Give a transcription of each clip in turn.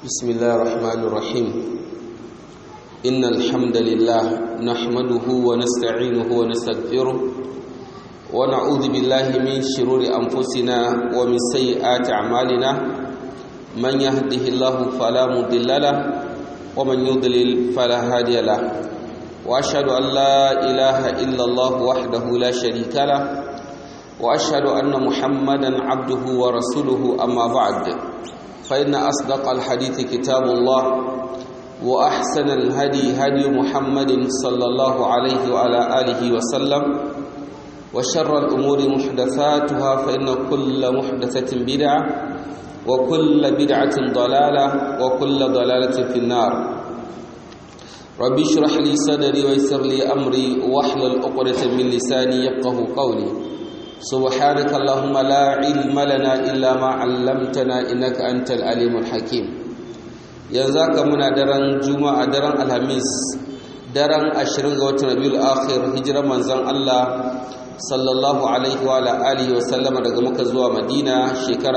بسم الله الرحمن الرحيم إن الحمد لله نحمده ونستعينه ونستغفره ونعوذ بالله من شرور أنفسنا ومن سيئات أعمالنا من يهده الله فلا مضل له ومن يضلل فلا هادي له وأشهد أن لا إله إلا الله وحده لا شريك له وأشهد أن محمدا عبده ورسوله أما بعد فإن أصدق الحديث كتاب الله وأحسن الهدي هدي محمد صلى الله عليه وعلى آله وسلم وشر الأمور محدثاتها فإن كل محدثة بدعة وكل بدعة ضلالة وكل ضلالة في النار ربي اشرح لي صدري ويسر لي أمري واحلل عقدة من لساني يفقه قولي سبحانك اللهم لا علم لنا إلا ما علمتنا إنك أنت العليم الحكيم ينزاك منا درن جمعة درن الهميس درن أشرن غوت نبي الآخر هجرة منزان الله صلى الله عليه وعلى آله وسلم daga muka zuwa Madina shekara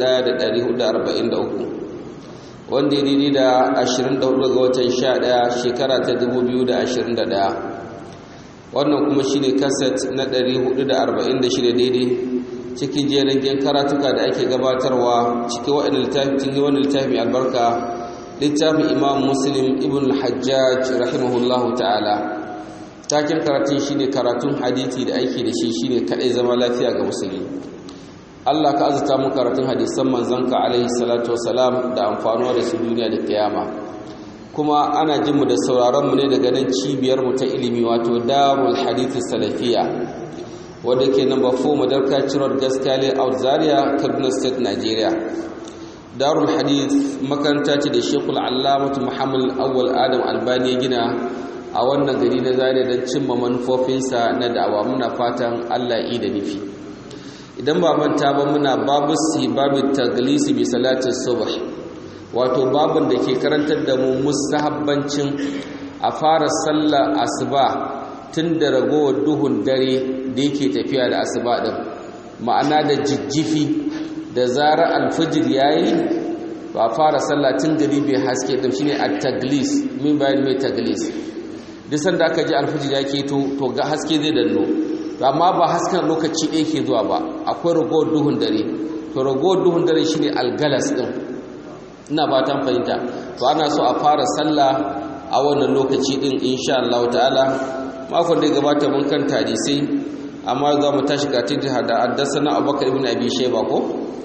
1443 wanda ya daidai da 24 ga watan 11 shekara ta 2021 wannan kuma shine kaset na 446 daidai cikin jerin karatuka da ake gabatarwa cikin wa'annan littafi wannan littafi albarka littafin Imam Muslim ibn al-Hajjaj rahimahullahu ta'ala takin karatun shine karatun hadisi da aiki da shi shine kadai zama lafiya ga musulmi Allah ka azuta mu karatun hadisan manzanka alaihi salatu wasalam da amfanuwa da su duniya da kiyama kuma ana jin mu da sauraron mu ne daga nan cibiyar mu ta ilimi wato Darul Hadith Salafiya wanda ke number 4 Madarka Road Gaskale Out Zaria Kaduna State Nigeria Darul Hadith makaranta ce da Sheikhul Allamah Muhammad Awwal Adam Albani gina a wannan gari na Zaria don cimma manufofinsa na da'awa muna fatan Allah yi da nufi idan ba manta ba muna babu si babu taglisi bi salatin subh wato babin da ke karantar da mu mustahabbancin a fara sallar asuba tun da ragowar duhun dare da yake tafiya da asuba din ma'ana da jijjifi da zara alfajir yayi ba fara sallah tun gari bai haske din shine at-taglis min bayan mai taglis duk sanda aka ji alfajir ya keto to ga haske zai danno amma ba hasken lokaci ɗaya ke zuwa ba akwai ragowar duhun dare to ragowar duhun dare shine algalas din ina fatan fahimta to ana so a fara sallah a wannan lokaci din insha Allah ta'ala makon da ya gabata mun kan hadisi amma za mu tashi ga titi hada haddasana Abubakar ibn Abi Shayba ko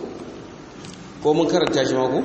ko mun karanta shi ma ko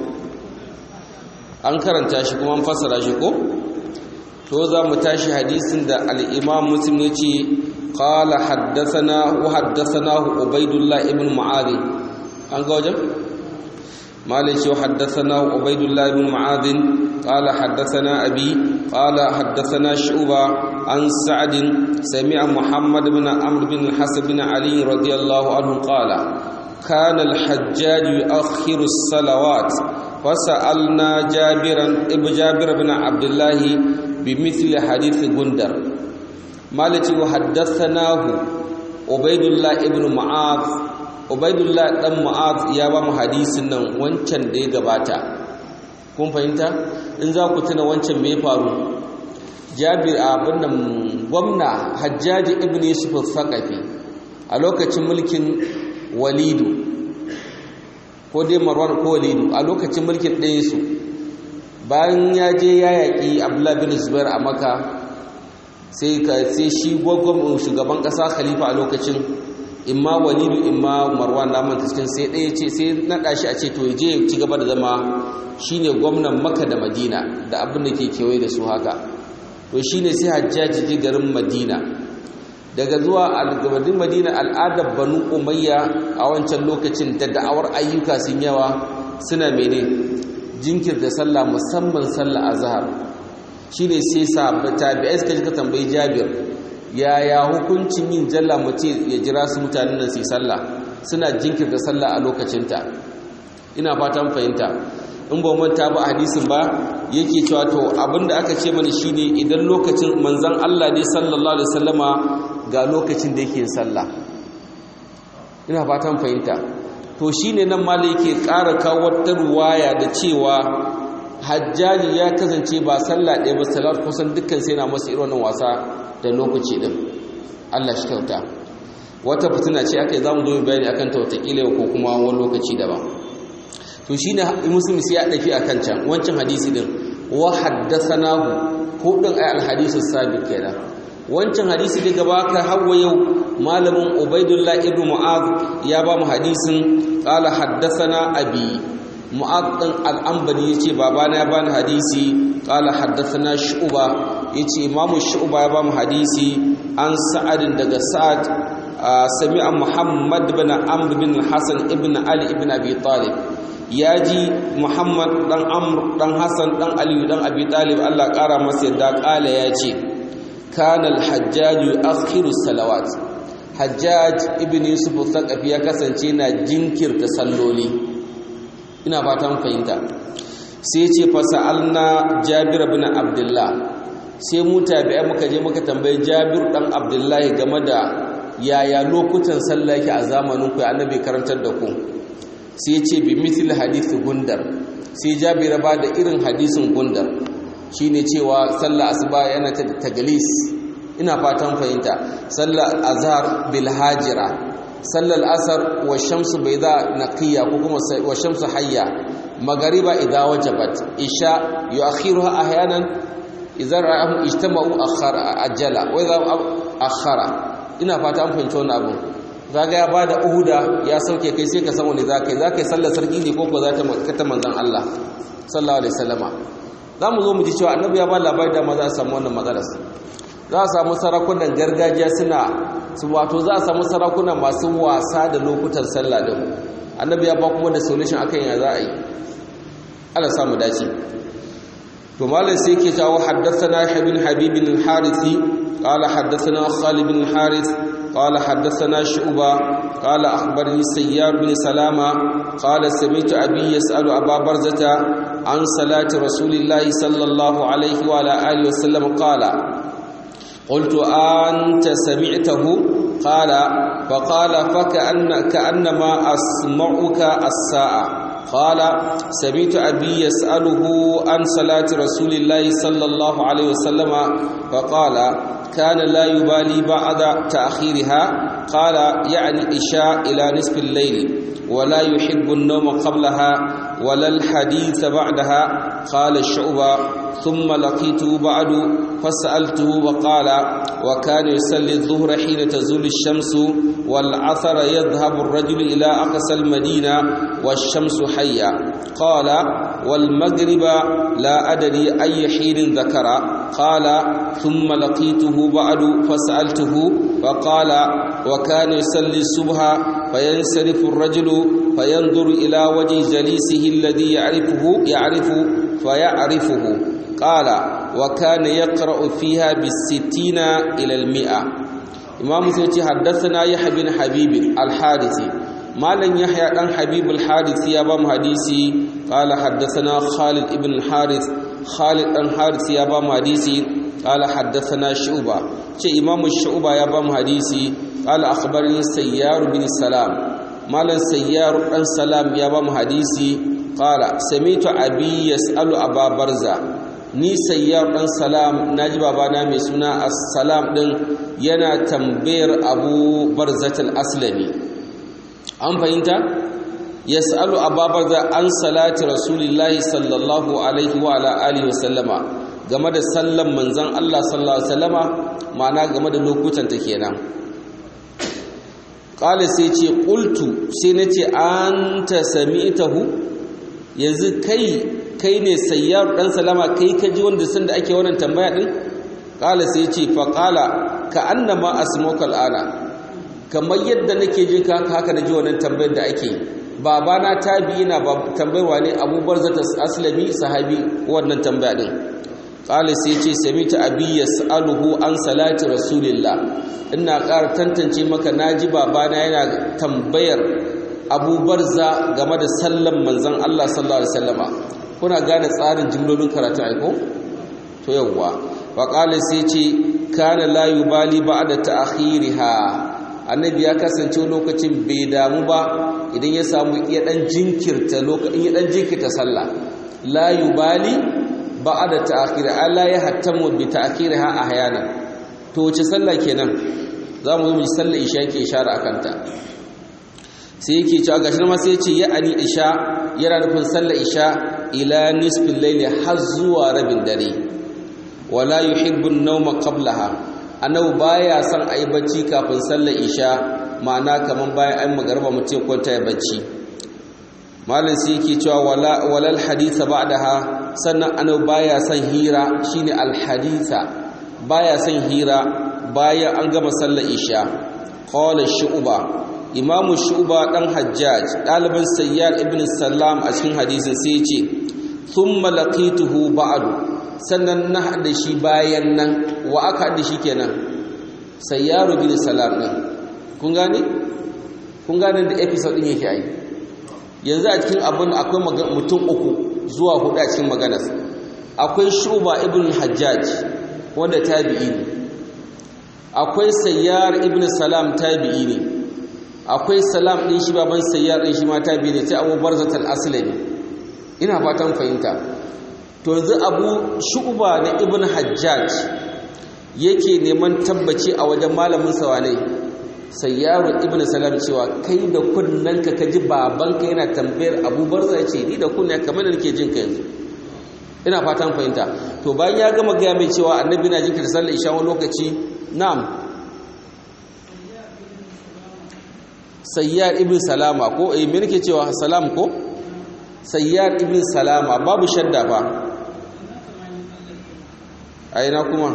an karanta shi kuma an fassara shi ko to za mu tashi hadisin da al-Imam Muslim ya ce qala haddathana wa haddathanahu Ubaidullah ibn Mu'adh an ga wajen مالك حدثنا عبيد الله بن معاذ قال حدثنا أبي قال حدثنا شعبة عن سعد سمع محمد بن عمرو بن الحسن بن علي رضي الله عنه قال كان الحجاج يؤخر الصلوات فسألنا جابرا ابن جابر بن عبد الله بمثل حديث غندر مالك وحدثناه عبيد الله بن معاذ Ubaidullah dan Mu'az ya ba mu hadisin nan wancan da ya gabata kun fahimta in za ku tuna wancan me faru Jabir abin nan gwamna Hajjaji ibn Yusuf al-Thaqafi a lokacin mulkin Walidu ko dai Marwan ko Walidu a lokacin mulkin ɗayan su bayan ya je ya yaƙi Abdullah bin Zubair a Makka sai ka sai shi gwagwam shugaban ƙasa khalifa a lokacin imma walidu imma marwan da manta cikin sai ɗaya ce sai naɗa shi a ce to je ci gaba da zama shine gwamnan maka da madina da abin da ke kewaye da su haka to shine sai hajjaji ji garin madina daga zuwa algamadin madina al'adar banu umayya a wancan lokacin da da'awar ayyuka sun yawa suna mene jinkirta sallah musamman sallah azhar shine sai sa tabi'ai suka ji ka tambayi jabir yaya hukuncin yin jalla mace ya jira su mutanen nan su sallah suna jinkirta sallah a lokacinta ina fatan fahimta in ba manta ba hadisin ba yake cewa to abinda aka ce mana shine idan lokacin manzon Allah ne sallallahu alaihi wasallama ga lokacin da yake sallah ina fatan fahimta to shine nan malai yake ƙara kawo wata ruwaya da cewa hajjaji ya kasance ba sallah ɗaya ba salat kusan dukkan sai na masa irin wannan wasa da lokaci din Allah shi kyauta wata fitina ce aka yi zamu zo bayani akan ta watakila ko kuma wani lokaci daban to shine muslim sai ya dafi akan can wancan hadisi din wa haddathanahu ko din ay al hadisi sabiq kenan wancan hadisi da gaba ka hawa yau malamin ubaidullah ibn mu'az ya ba mu hadisin qala haddathana abi mu'az din al-anbari yace babana ya bani hadisi qala haddathana shu'ba yace imamu shu'ba ya ba mu hadisi an sa'ad daga sa'ad sami'a muhammad bin amr bin hasan ibn ali ibn abi talib yaji muhammad dan amr dan hasan dan ali dan abi talib Allah kara masa yadda kala yace kana al-hajjaj yu'akhiru salawat hajjaj ibn yusuf al-thaqafi ya kasance na jinkirta salloli ina fatan fahimta sai ce fasa'alna jabir bin abdullah sai mu tabi'a muka je muka tambayi jabir dan abdullah game da yaya lokutan sallah yake a zamanin ku annabi karantar da ku sai ce bi mithli hadith gundar sai jabir ba da irin hadisin gundar shine cewa sallah asuba yana ta tagalis ina fatan fahimta sallar azhar bil hajira sallar asar wa shamsu bayda naqiya ko kuma wa shamsu hayya magariba idza wajabat isha yu'akhiruha ahyanan idza ra'ahum ijtama'u akhara ajala wa idza akhara ina fata an fahimci wannan abu zaga ya bada uhuda ya sauke kai sai ka san wani zakai zakai sallar sarki ne ko ko za ta makata manzon Allah sallallahu alaihi wasallama zamu zo mu ji cewa annabi ya ba labari da ma za a samu wannan matsalar za a samu sarakunan gargajiya suna su wato za a samu sarakunan masu wasa da lokutan sallah din annabi ya ba kuma da solution akan ya za a yi Allah samu dace to malam sai yake cewa haddathana ibn habib bin al-harithi qala haddathana khalid bin al-harith qala haddathana shu'ba qala akhbarani sayyar bin salama qala sami'tu abi yas'alu aba barzata an salati rasulillahi sallallahu alaihi wa ala alihi wa sallam qala قلت أنت سمعته قال فقال فكأن كأنما أسمعك الساعة قال سمعت أبي يسأله عن صلاة رسول الله صلى الله عليه وسلم فقال كان لا يبالي بعد تأخيرها قال يعني إشاء إلى نصف الليل ولا يحب النوم قبلها ولا الحديث بعدها قال الشعبة ثم لقيته بعد فسألته وقال وكان يصلي الظهر حين تزول الشمس والعثر يذهب الرجل إلى أقصى المدينة والشمس حية قال والمغرب لا أدري أي حين ذكر قال ثم لقيته بعد فسألته فقال وكان يصلي الصبح فينصرف الرجل فينظر إلى وجه جليسه الذي يعرفه يعرف فيعرفه قال وكان يقرأ فيها بالستين إلى المئة إمام سيتي حدثنا يحيى بن حبيب الحارثي مالن يحيى بن حبيب الحارثي يا بام حديثي قال حدثنا خالد بن الحارث خالد بن حارث يا بام حديثي قال حدثنا شعبة شيء إمام الشعبة يا بام حديثي قال أخبرني سيار بن السلام مالن سيار بن سلام يا بام حديثي قال سمعت أبي يسأل أبا برزة ni sayyar dan salam naji babana mai suna as-salam din yana tambayar abu barzatul aslami an fahimta yas'alu ababarza an salati rasulillahi sallallahu alaihi wa ala alihi wa sallama game da sallan manzon Allah sallallahu alaihi wasallama ma'ana game da lokutan ta kenan qala sai ce qultu sai nace anta sami'tahu yanzu kai kai ne sayyar dan salama kai ka ji wanda sun da ake wannan tambaya din qala sai ce fa qala ka annama asmuka al'ana kamar yadda nake jin ka haka naji wannan tambayar da ake babana tabi'i na tambayarwa ne Abu Barzata Aslami sahabi wannan tambaya din qala sai ce samita abi yas'aluhu an salati rasulillah ina ƙara tantance maka naji babana yana tambayar Abu Barza game da sallan manzon Allah sallallahu alaihi wasallama kuna gane tsarin jimlolin karatun aiko to yawwa wa qala sai ce kana la yubali ba'da ta'khiriha annabi ya kasance lokacin bai damu ba idan ya samu iya dan jinkirta lokacin ya dan jinkirta sallah la yubali ba'da ta'khir Allah ya hattamu bi ta'khiriha ahyana to wace sallah kenan zamu zo mu ji sallar isha yake ishara akan ta sai yake cewa gashi ma sai ce ya ani isha yana nufin sallar isha ila nisfil layli har zuwa rabin dare wala yuhibbu an-nawma qablaha annabi baya son ayi bacci kafin sallar isha ma'ana kaman bayan an magarba mutum kwanta ya bacci malam sai yake cewa wala walal haditha ba'daha sannan annabi baya son hira shine al haditha baya son hira bayan an gama sallar isha qala shu'ba imamu shu'ba dan hajjaj ɗaliban sayyar ibn salam a cikin hadisin sai ya ce thumma laqituhu ba'du sannan na haɗa shi bayan nan wa aka haɗa shi kenan sayyaru bin salam ɗin kun gane kun gane da episode ɗin yake ai yanzu a cikin abin akwai mutum uku zuwa hudu a cikin maganar akwai shuba ibn hajjaj wanda tabi'i ne akwai sayyar ibn salam tabi'i ne akwai salam ɗin shi baban sayyar ɗin shi ma tabi'i ne sai abu barzatal aslami ina fatan fahimta to yanzu abu shu'ba na ibn hajjaj yake neman tabbaci a wajen malamin sawane sayyaru ibn salam cewa kai da kunnanka ka ji babanka yana tambayar abubar zai ce ni da kunna kamar da nake jin ka yanzu ina fatan fahimta to bayan ya gama gaya mai cewa annabi na jinka da sallar isha wani lokaci na'am sayyar ibn salama ko eh me nake cewa salam ko sayyar ibn salama babu shadda ba a ina kuma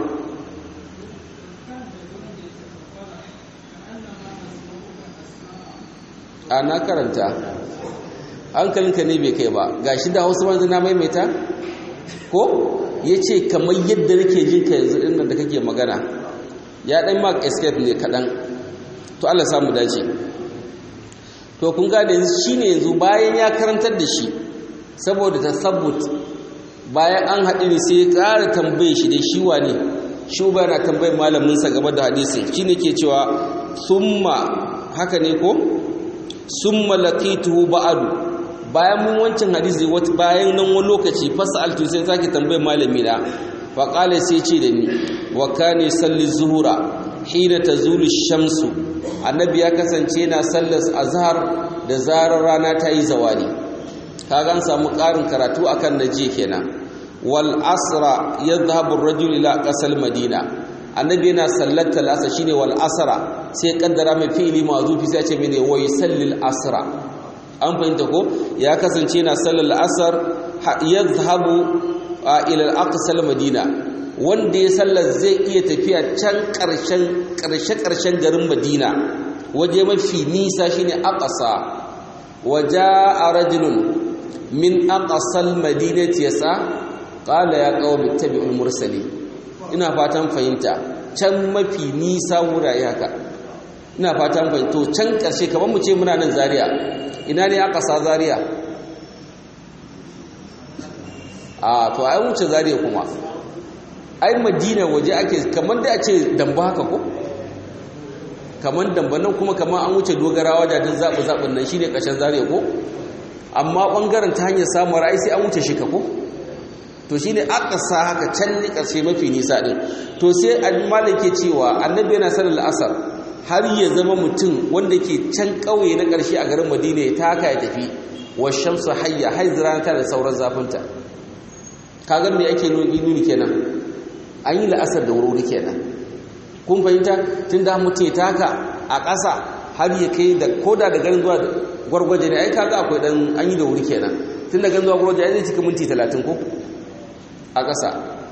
a na karanta hankalinka ne bai kai ba ga shi da wasu wanzu na maimaita ko ya ce kamar yadda nake jin ka yanzu ɗin da kake magana ya ɗan mark escape ne kaɗan to allah samu dace to kun gada yanzu shi ne yanzu bayan ya karantar da shi saboda ta sabbut bayan an haɗu ne sai ya ƙara tambaye shi da shi wane shi ba yana tambayar malaminsa game da hadisin shi ne ke cewa summa haka ne ko summa laqituhu ba'du bayan mun wancan hadisi bayan nan wani lokaci fasaltu sai sake tambayar malami na fa qala sai ce da ni wa kana salli zuhura hina tazulu shamsu annabi ya kasance yana sallar azhar da zarar rana ta yi zawali kaga an samu ƙarin karatu akan naje kenan wal asra yadhhabu ar-rajul ila qasal madina annabi yana sallata al-asr shine wal asra sai kaddara mai fi'ili mazufi sai ce mene wa yusallil asra an fahimta ko ya kasance yana sallar al-asr yadhhabu ila al-aqsal madina wanda ya sallar zai iya tafiya can karshen karshe karshen garin madina waje mafi nisa shine aqsa waja'a rajulun min aqsal madinati yasa qala ya qaumi tabi'ul mursali ina fatan fahimta can mafi nisa wurare haka ina fatan fahimta to can karshe kamar mu ce muna nan zaria ina ne aka sa zaria a to ai wuce zaria kuma ai madina waje ake kamar da a ce damba haka ko kamar damba nan kuma kamar an wuce dogarawa da din zaɓi zaɓin nan shine ƙarshen zaria ko amma ɓangaren ta hanyar samun ra'ayi sai an wuce shi ka ko to shine aka sa haka can ni ƙarshe mafi nisa ɗin to sai al ke cewa annabi yana sanar asar har ya zama mutum wanda ke can ƙauye na ƙarshe a garin madina ya taka ya tafi wa shamsu hayya haizira ta da sauran zafinta kaga me ake nuni kenan an yi la'asar da wuri kenan kun fahimta tun da mutum ya taka a ƙasa har ya kai da koda da garin zuwa gwargwaje ne ai kaga akwai dan an yi da wuri kenan tun da garin zuwa gwargwaje ai zai cika minti talatin ko a ƙasa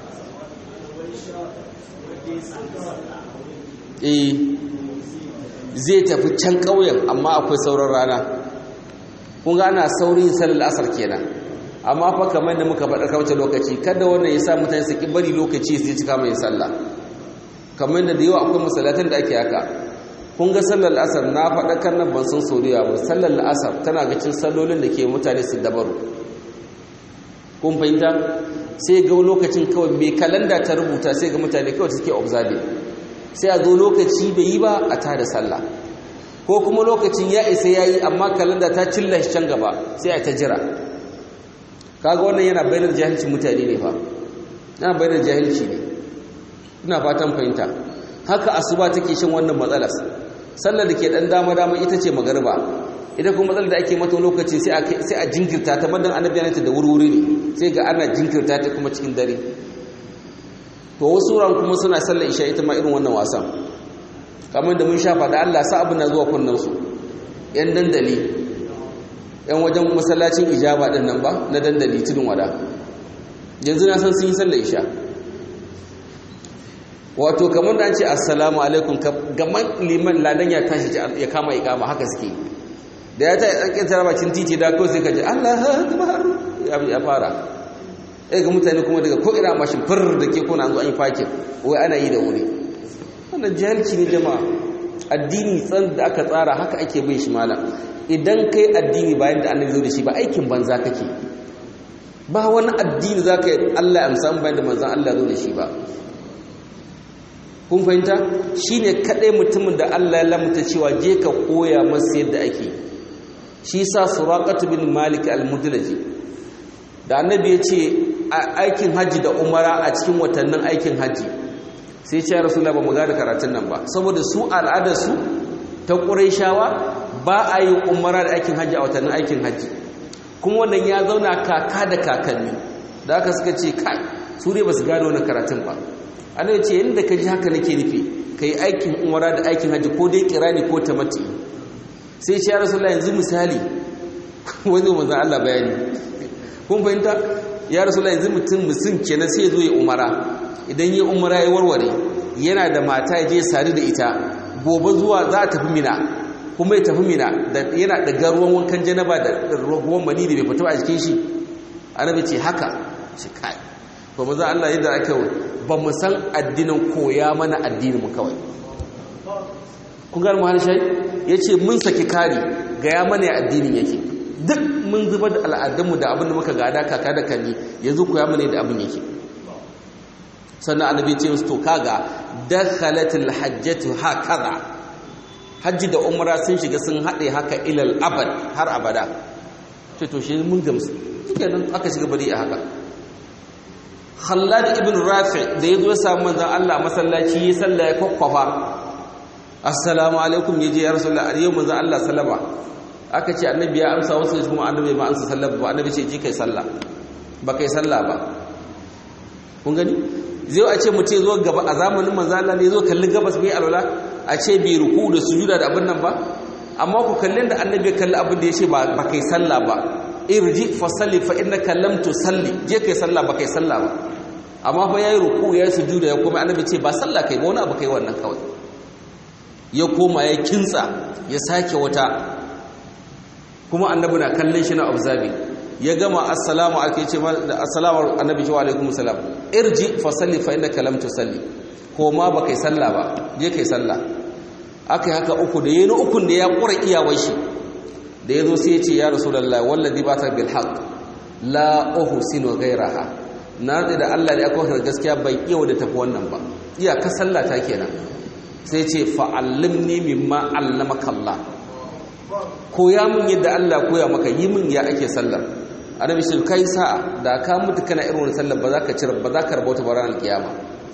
eh zai tafi can ƙauyen amma akwai sauran rana kun ga ana saurin sallar asar kenan amma fa kamar da muka faɗa kawace lokaci kada wannan ya sa mutane su ki bari lokaci su cika mai sallah kamar da da yawa akwai masallatan da ake haka kun ga sallar asar na faɗa kan nan ban san soriya ba sallar asar tana ga cin sallolin da ke mutane su dabaru kun fahimta sai ga lokacin kawai mai kalanda ta rubuta sai ga mutane kawai suke observe sai a zo lokaci bai yi ba a tada sallah ko kuma lokacin ya isa ya yi amma kalanda ta cilla shi can gaba sai a ta jira kaga wannan yana bayyana jahilcin mutane ne fa yana bayyana jahilci ne ina fatan fahimta haka asuba take shan wannan matsalar sallar da ke dan dama dama ita ce magariba ita kuma matsalar da ake mata lokaci sai a sai a jinkirta ta madan annabi yana ta da wurwuri ne sai ga ana jinkirta ta kuma cikin dare to wasu ran kuma suna sallar isha ita ma irin wannan wasan kamar da mun sha faɗa Allah sa abin na zuwa kunnan su yan dandali yan wajen masallacin ijaba din nan ba na dandali tudun wada yanzu na san sun yi sallar isha wato kamar da an ce assalamu alaikum gaman liman ladan ya tashi ya kama ikama haka suke da ya tashi tsarkin tarabacin titi da kawai sai ka ji Allah akbar ya fara eh ga mutane kuma daga ko'ina mashin fir da ke kuna zuwa yi fakin wai ana yi da wuri wannan jahilci ne jama'a addini tsan da aka tsara haka ake bin shi malam idan kai addini bayan da annabi zo da shi ba aikin banza kake ba wani addini za ka yi Allah ya amsa bayan da manzan Allah zo da shi ba kun fahimta shi ne kaɗai mutumin da Allah ya lamuta cewa je ka koya masu yadda ake shi sa suraƙatu bin malik al-mudlaji da annabi ya ce aikin hajji da umara a cikin watannin aikin hajji sai ce ya rasu ba mu gada karatun nan ba saboda su al'adarsu ta ƙuraishawa ba a yi umara da aikin hajji a watannin aikin hajji kuma wannan ya zauna kaka da kakanni da aka suka ce kai su ne ba su gane wannan karatun ba ana ce yadda ka ji haka nake nufi ka yi aikin umara da aikin hajji ko dai kirani ko tamati sai ce ya rasulullah yanzu misali wani manzan Allah bayani kun fahimta ya rasulullah yanzu mutum mutum kenan sai zo ya umara idan ya umara ya warware yana da mata ya je sadu da ita gobe zuwa za a tafi mina kuma ya tafi mina yana da garuwan wankan janaba da ruwan mani da bai fito a jikin shi annabi ce haka shi kai ba mu za Allah yadda ake ba mu san addinin koya mana addinin mu kawai kun gani muhalli shai ya ce mun saki kari ga ya mana ya addinin yake duk mun zubar da al'adunmu da abin da muka gada kaka da kalli yanzu koya mana da abin yake sannan annabi ce musu to kaga dakhalatul hajjatu hakaza hajji da umra sun shiga sun haɗe haka ilal abad har abada ce to shi mun gamsu kenan aka shiga bari a haka Khallad ibn Rafi da yazo ya samu manzon Allah masallaci ya salla ya kokkofa Assalamu alaikum yaje ya Rasulullah yau manzon Allah sallama aka ce annabi ya amsa wasu kuma annabi ba amsa sallah ba annabi ce ji kai sallah ba kai sallah ba kun gani zai a ce mutum zo gaba a zamanin manzon Allah ne zo kalli gabas bai alwala a ce bai ruku da sujuda da abin nan ba amma ku kallin da annabi ya kalli abin da ya ce ba kai sallah ba irji fa salli fa innaka lam tusalli je kai sallah ba kai sallah ba amma fa yayi ruku yayi sujuda ya kuma annabi ce ba sallah kai ba wani abu kai wannan kawai ya koma ya kintsa ya sake wata kuma annabi na kallon shi na observing ya gama assalamu alaikum ce da assalamu annabi wa alaikum salam irji fa salli fa innaka lam tusalli ko ma ba kai sallah ba je kai sallah akai haka uku da yayin ukun da ya kura iyawar shi da yazo sai ya ce ya rasulullahi wallazi ba ta bil haqq la uhsinu ghayraha na rade da Allah da aka gaskiya ban iya da tafi wannan ba iya ka sallah ta kenan sai ce fa'allimni mimma allamaka Allah koya min yadda Allah koya maka yi min ya ake sallar annabi shi kai sa'a da ka mutu kana irin wannan sallar ba za ka cire ba za ka rabauta ba ranar kiyama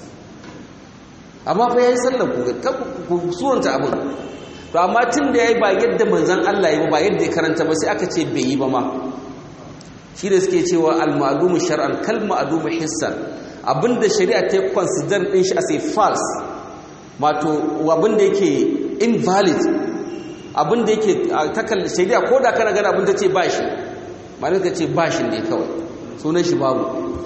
amma fa yayi sallar ku ku suranta abin to amma tun da yayi ba yadda manzon Allah yi ba yadda ya karanta ba sai aka ce bai yi ba ma shi da suke cewa al-ma'lum shar'an kal ma'lum hissan abinda shari'a ta consider din shi as a false wato abinda yake invalid abinda yake takal shari'a ko da kana gana abinda ce ba shi malin ka ce ba shi ne kawai sunan shi babu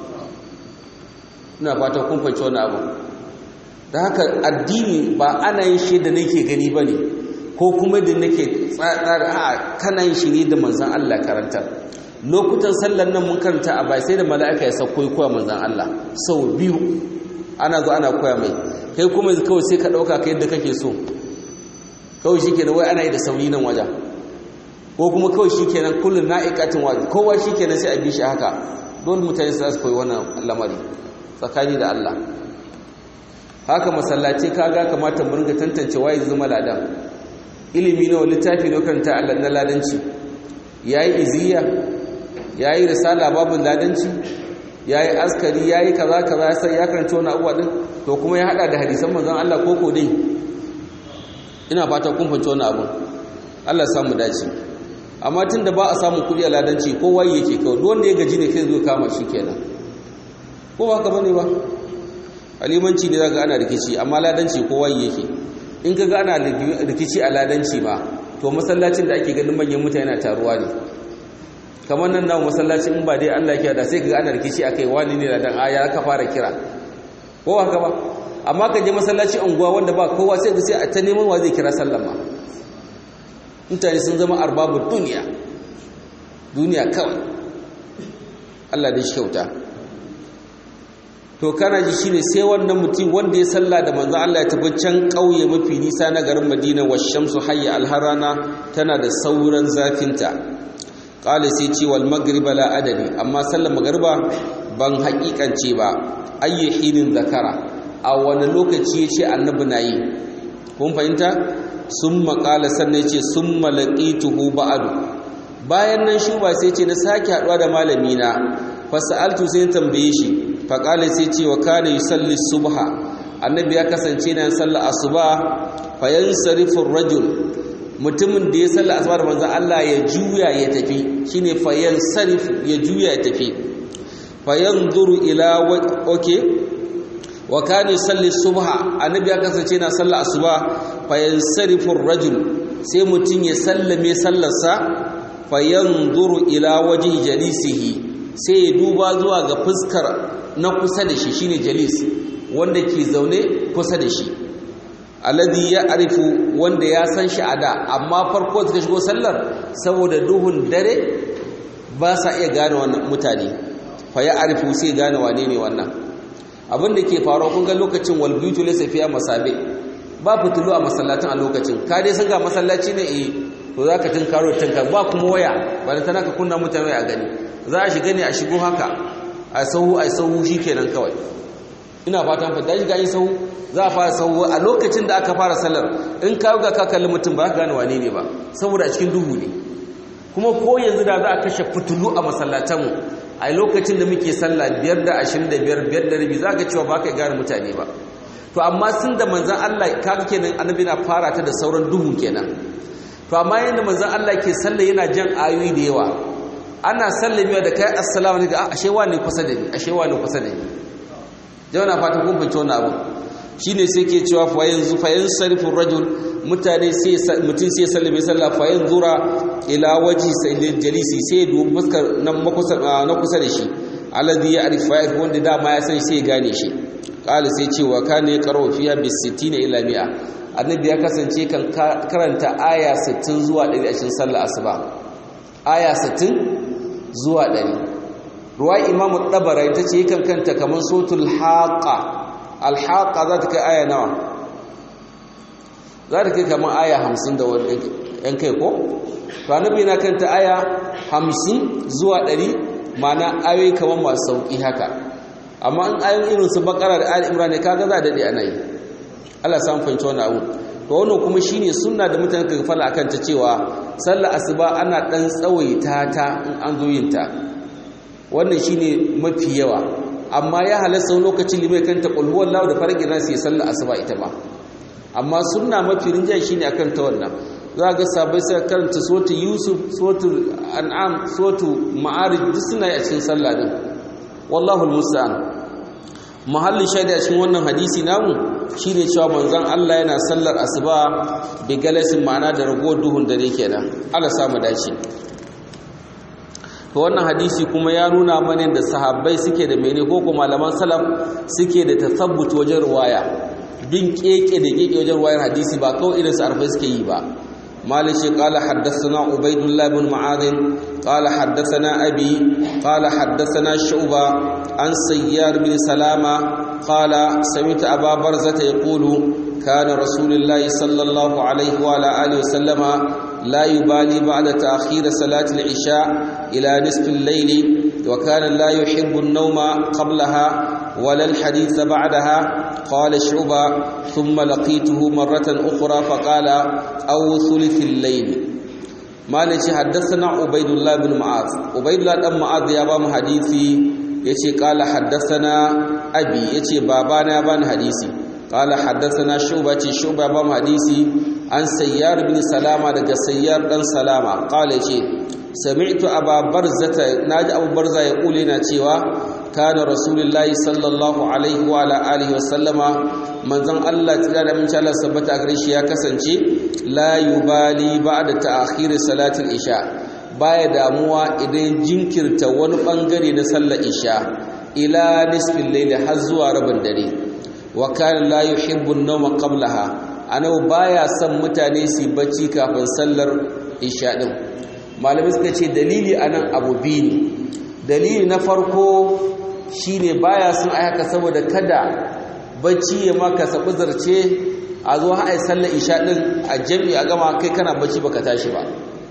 ina fata kun fahimci wani abu da haka addini ba ana yin shi da nake gani ba ne ko kuma da nake tsara a kana yin shi ne da manzan Allah karanta lokutan sallar nan mun karanta a bai sai da mala'ika ya sauko koya manzan Allah sau biyu ana zo ana koya mai kai kuma kawai sai ka ɗauka ka yadda kake so kawai shi kenan wai ana yi da sauri nan wajen ko kuma kawai shi kenan kullum na'ikatin wajen kowa shi kenan sai a bi shi haka dole mutane su koyi wannan lamari tsakani da Allah haka masallaci kaga kamata mu ringa tantance waye zama ladan ilimi nawa littafi ne karanta Allah na ladanci yayi iziya yayi risala babu ladanci yayi askari yayi kaza kaza sai ya karanta wani abuwa din to kuma ya hada da hadisan manzon Allah koko dai ina fata kun fahimci wani abu Allah ya samu dace amma tunda ba a samu kudi a ladanci kowa yake kawai duk wanda ya gaji ne kai zo kama shi kenan ko ba haka bane ba alimanci ne zaka ana rikici amma ladanci kowa yake in kaga ana rikici a ladanci ma to masallacin da ake ganin manyan mutane na taruwa ne kamar nan nawo masallaci in ba dai Allah ya da sai kaga ana rikici akai wani ne ladan aya ka fara kira ko haka ba amma ka je masallaci unguwa wanda ba kowa sai ka sai a ta neman wa zai kira sallama mutane sun zama arbabun duniya duniya kawai Allah da shi kyauta to kana ji shine sai wannan mutum wanda ya salla da manzo Allah ya tafi can kauye mafi nisa na garin Madina wa shamsu hayya alharana tana da sauran zafinta qala sai ce wal maghrib la adani amma sallar magriba ban haƙiƙance ba ayyi hinin zakara a wani lokaci yace annabi nayi kun fahimta summa qala sannan yace summa laqituhu ba'du bayan nan shuba sai ce na sake haduwa da malami na fasaltu sai tambaye shi faƙali sai ce wa kana yusalli subha annabi ya kasance na sallar asuba fayan sarifin rajul mutumin da ya sallar asuba da manzan Allah ya juya ya tafi shine fayan sarif ya juya ya tafi fayan zuru ila oke wa kana yusalli subha annabi ya kasance na sallar asuba fayan sarifin rajul sai mutum ya sallame sallarsa fayan zuru ila waje jalisihi sai ya duba zuwa ga fuskar na kusa da shi shine jalis wanda ke zaune kusa da shi alladhi ya arifu wanda ya san shi a da amma farko suka shigo sallar saboda duhun dare ba sa iya gane wannan mutane fa ya arifu sai gane wane ne wannan abin da ke faruwa kun ga lokacin wal buyutu laysa fiya masabe ba fitulu a masallacin a lokacin ka dai san ga masallaci ne eh to zaka tinkaro tinka ba kuma waya ba da tana ka kunna mutane a gani za a shiga ne a shigo haka a sahu a sahu kenan kawai ina fatan fata shi gani sahu za a fara sahu a lokacin da aka fara sallar in ka ga ka kalli mutum ba ka gane wane ne ba saboda a cikin duhu ne kuma ko yanzu da za a kashe fitulu a masallatanmu a lokacin da muke sallah biyar da ashirin da biyar biyar da rabi za ka cewa ba ka gane mutane ba to amma sun da manzan Allah kaga kenan annabi na fara ta da sauran duhu kenan to amma yanda manzan Allah ke sallah yana jan ayoyi da yawa ana sallamewa da kai assalamu alaikum a ashe wani kusa da ni ashe wani kusa da ni jawana fata kun fahimci wannan abu shine sai ke cewa fa yanzu fa yansarifu rajul mutane sai mutum sai sallame sallah fa yanzura ila waji sayyidil jalisi sai dubi fuskar nan makusa na kusa da shi alladhi ya'rif fa'il wanda dama ya san sai ya gane shi qala sai ce wa kana yaqra'u fiha bis 60 ila 100 annabi ya kasance kan karanta aya 60 zuwa 100 a cikin sallar asuba aya 60 zuwa 100 ruwa imamu ɗabara ita ce yakan kanta kamar sotul haƙa alhaƙa za ta kai aya nawa za ta kai kamar aya hamsin da wani ‘yan kai ko? annabi na kanta aya hamsin zuwa ɗari mana ayoyi kamar masu sauƙi haka amma in ayoyin irin su bakara da ali imran ne kaga za a daɗe ana yi Allah samun fahimci wani abu to wannan kuma shine sunna da mutane ka fala akan ta cewa sallar asuba ana ɗan tsawaita ta in an zo yin ta wannan shine mafi yawa amma ya halasta lokacin limai kanta kulhuwar lawa da faragin nasu ya sallar asuba ita ma amma sunna mafi rinjaye shine akan ta wannan za ga sabai sai karanta suratul yusuf suratul an'am suratul ma'arij duk suna yi a cikin sallah din wallahu almusta'an mahallin shaida cikin wannan hadisi namu shine cewa manzon Allah yana sallar asuba bi galasin ma'ana da ragowar duhun dare kenan Allah samu dace to wannan hadisi kuma ya nuna mana da sahabbai suke da mene ko kuma malaman salaf suke da tasabbut wajen riwaya bin keke da keke wajen riwayar hadisi ba kawai irin su arfai suke yi ba مالك قال حدثنا عبيد الله بن معاذ قال حدثنا أبي قال حدثنا شعبة عن سيار بن سلامة قال سمعت أبا برزة يقول كان رسول الله صلى الله عليه وعلى آله وسلم لا يبالي بعد تأخير صلاة العشاء إلى نصف الليل وكان لا يحب النوم قبلها ولا الحديث بعدها قال شعبة ثم لقيته مرة أخرى فقال أو ثلث الليل malai ce haddathana ubaidullah bin mu'az ubaidullah dan mu'az ya ba mu hadisi yace qala haddathana abi yace babana ya bani hadisi qala haddathana shuba ce shuba ba mu hadisi an sayyar bin salama daga sayyar dan salama qala yace sami'tu aba barzata naji abu barza ya kule na cewa kana rasulullahi sallallahu alaihi wa ala alihi wa sallama manzon Allah tsira da mun Allah sabbata gare shi ya kasance la yubali ba'da ta'khir salatul isha baya damuwa idan jinkirta wani bangare na sallar isha ila nisfil layli har zuwa rabin dare wa kana la yuhibbu an-nawma qablaha anau baya son mutane su bacci kafin sallar isha din malami suka ce dalili anan abu biyu ne dalili na farko shine baya son ai haka saboda kada bacci ya maka sabu zarce a zo ha ai sallar isha din a jami'i a gama kai kana bacci baka tashi ba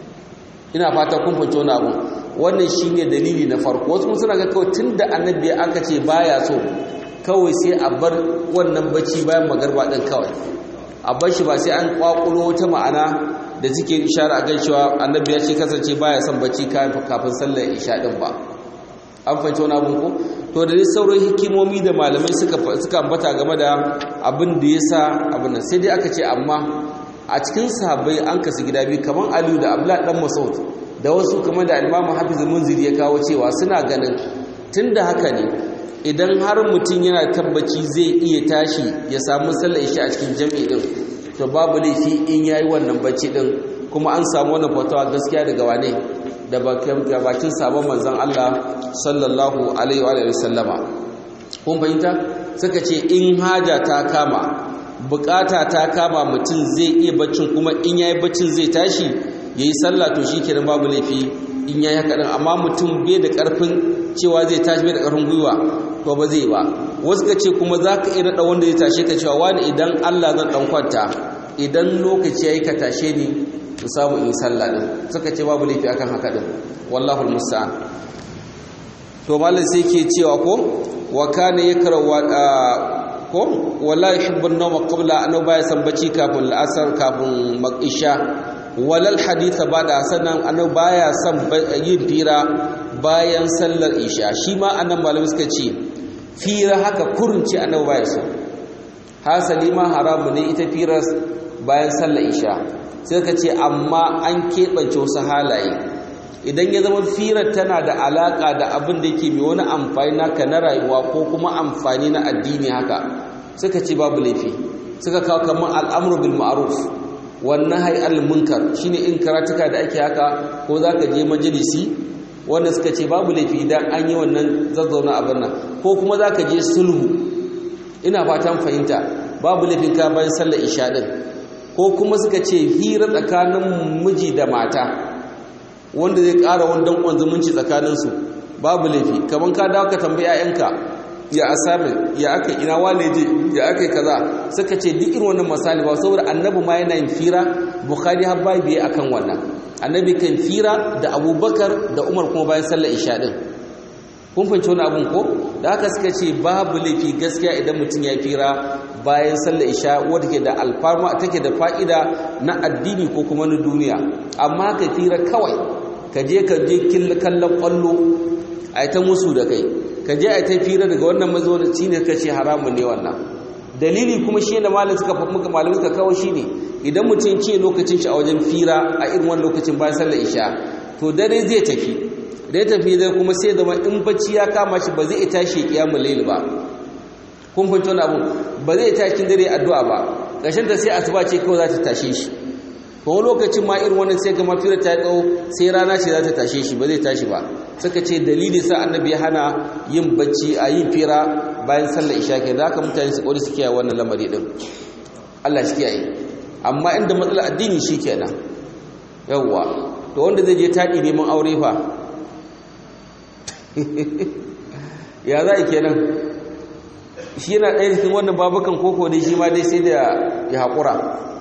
ina fata kun fahimci wani abu wannan shine dalili na farko wasu suna ga kawai tunda annabi aka ce baya so kawai sai a bar wannan bacci bayan magarba din kawai a bar shi ba sai an kwakulo wata ma'ana da suke ishara a cewa annabi ya ce kasance baya son bacci kafin sallar isha din ba an fahimci wani abun ko to da dai sauran hikimomi da malamai suka suka ambata game da abin da yasa abin nan sai dai aka ce amma a cikin sahabbai an kasu gida biyu kamar Aliyu da Abdullah dan Mas'ud da wasu kamar da Imam Hafiz Munziri ya kawo cewa suna ganin tunda haka ne idan har mutum yana tabbaci zai iya tashi ya samu sallar isha a cikin jami'i din to babu laifi in yayi wannan bacci din kuma an samu wannan fatawa gaskiya daga wane da bakin sabon manzon Allah sallallahu alaihi wa sallama kun fahimta suka ce in haja ta kama bukata ta kama mutum zai iya baccin kuma in yayi baccin zai tashi yayi sallah to shikenan babu laifi in yayi haka din amma mutum bai da karfin cewa zai tashi bai da karfin gwiwa to ba zai ba wasu ka ce kuma zaka iya nada wanda zai tashe ka cewa wani idan Allah zan dan kwanta idan lokaci yayi ka tashe ni in samu in sallah din suka ce babu laifi akan haka din wallahu almusta'an to mallan sai ke cewa ko wa kana yakrawa ko wala yuhibbu an-nawma qabla an baya san bacci kafin al'asar kafin isha walal haditha bada sanan an baya san yin fira bayan sallar isha shi ma annan malamai suka ce fira haka kurunci annabi baya so hasali ma haramu ne ita firar bayan sallar isha sai ka ce amma an keɓance wasu halaye idan ya zama firar tana da alaƙa da abin da yake mai wani amfani naka na rayuwa ko kuma amfani na addini haka suka ce babu laifi suka kawo kamar al'amru bil ma'ruf wannan hay al munkar shine in karatuka da ake haka ko zaka je majalisi wanda suka ce babu laifi idan an yi wannan zazzauna abin nan ko kuma zaka je sulhu ina fatan fahimta babu laifin ka bayan sallar isha din ko kuma suka ce hira tsakanin miji da mata wanda zai ƙara wani danƙon zumunci tsakaninsu babu laifi kamar ka dawo ka tambayi 'ya'yanka ya asamin ya aka ina wane je ya aka kaza suka ce duk irin wannan misali ba saboda annabi ma yana yin fira bukhari har bai biye akan wannan annabi kan fira da abubakar da umar kuma bayan sallar isha din kun fahimci wani abun ko da haka suka ce babu laifi gaskiya idan mutum ya fira bayan sallar isha wadda ke da alfarma take da fa'ida na addini ko kuma na duniya amma ka fira kawai ka je ka je kallon kwallo a ta musu da kai ka je a ta fira daga wannan mazaunci ne ka ce haramun ne wannan dalili kuma shi da malam suka muka malamai suka kawo shi ne idan mutum ce lokacin shi a wajen fira a irin wani lokacin bayan sallar isha to dare zai tafi da ya tafi zai kuma sai zama in bacci ya kama shi ba zai tashi kiyamul layl ba kun fahimci wani abu ba zai tashi dare addu'a ba ƙarshen ta sai asuba ce kawai za ta tashe shi ko lokacin ma irin wannan sai ga mafira ta tsawo sai rana ce za ta tashe shi ba zai tashi ba suka ce dalili sa annabi ya hana yin bacci a yin fira bayan sallar isha ke da haka mutane su kori su kiyaye wannan lamari din Allah shi kiyaye amma inda matsalar addini shi kenan yawwa to wanda zai je taɗi neman aure fa ya za a kenan shi yana ɗaya cikin wannan babukan koko dai shi ma dai sai da ya haƙura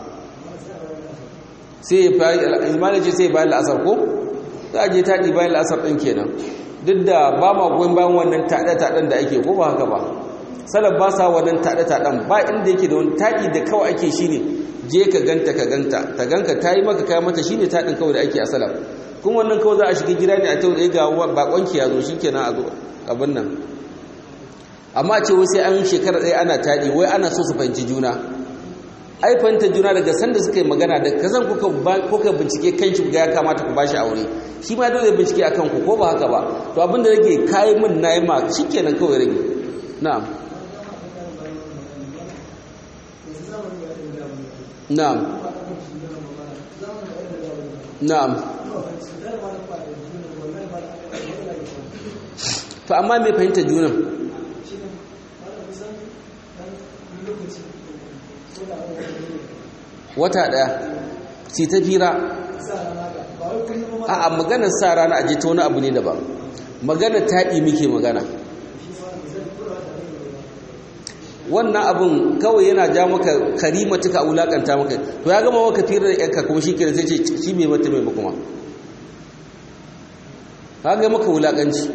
sai ya fari ilmanace sai bayan la'asar ko za a je taɗi bayan la'asar ɗin kenan duk da ba ma goyon bayan wannan taɗe-taɗen da ake ko ba haka ba salaf ba sa wannan taɗe taɗen ba inda yake da wani taɗi da kawai ake shi ne je ka ganta ka ganta ta ganka ta yi maka kayan mata shi ne taɗin kawai da ake a salaf kuma wannan kawai za a shiga gida ne a tau da ga bakonki ya zo shi kenan a zo abin nan amma ce wai sai an shekara ɗaya ana taɗi wai ana so su fahimci juna ai fahimta juna daga sanda suka yi magana da kazan kuka bincike kan shi ga ya kamata ku bashi aure shi ma dole bincike akan ku ko ba haka ba to abin da rage kayi min na yi ma shi kenan kawai rage na'am na'am na'am to amma me fahimta junan wata daya si ta fira a maganar sa rana a ta wani abu ne daban maganar taɗi muke magana wannan abin kawai yana ja maka karima tuka wulakanta maka to ya gama maka fira da yanka kuma shi kira sai ce shi mai mata mai kuma ka ga maka wulakanci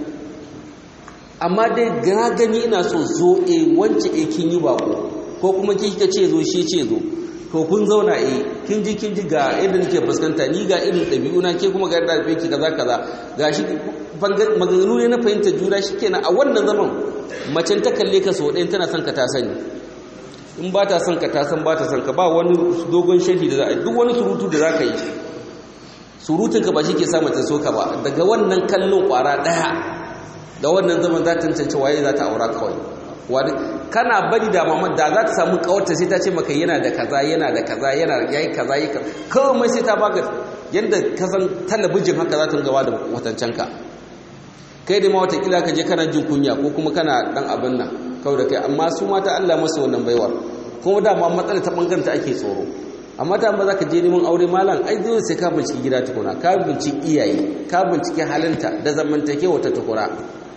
amma dai gani ina so zo e wance e kin yi bako ko kuma kika ce zo shi ce zo to kun zauna eh kin ji kin ji ga irin nake fuskanta ni ga irin ɗabi'una ke kuma ga da ki kaza kaza gashi maganganu ne na fahimta juna shikenan a wannan zaman macen ta kalle ka so ɗayan tana son ka ta sani in ba ta son ka ta san ba ta son ka ba wani dogon sharhi da za a duk wani surutu da za ka yi surutun ka ba shi ke sa mace so ka ba daga wannan kallon kwara ɗaya da wannan zaman za ta tantance waye za ta aura kawai wani kana bari da mamad da za ta samu kawarta sai ta ce maka yana da kaza yana da kaza yana yayi kaza yi kaza kawai sai ta baka yadda ka san talabijin haka za ta gaba da watancan ka kai da ma watakila ka je kana jin kunya ko kuma kana dan abin nan kawai da kai amma su mata Allah masa wannan baiwar kuma da ma matsala ta bangaren ta ake tsoro amma ta ba za ka je neman aure malam ai dole sai ka binciki gida tukuna ka binciki iyaye ka binciki halinta da zamantakewa ta tukura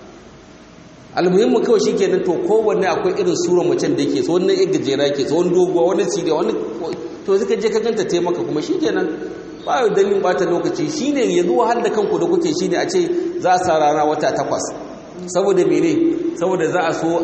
almuhimmu kawai shi kenan to kowanne akwai irin suran macen da yake so wani ya gajera yake so wani doguwa wani siriya wani to suka je ka ganta taimaka kuma shi kenan ba yau dalilin bata lokaci shi ne yanzu wahal da kanku da kuke shi ne a ce za a sa rana wata takwas saboda mene saboda za a so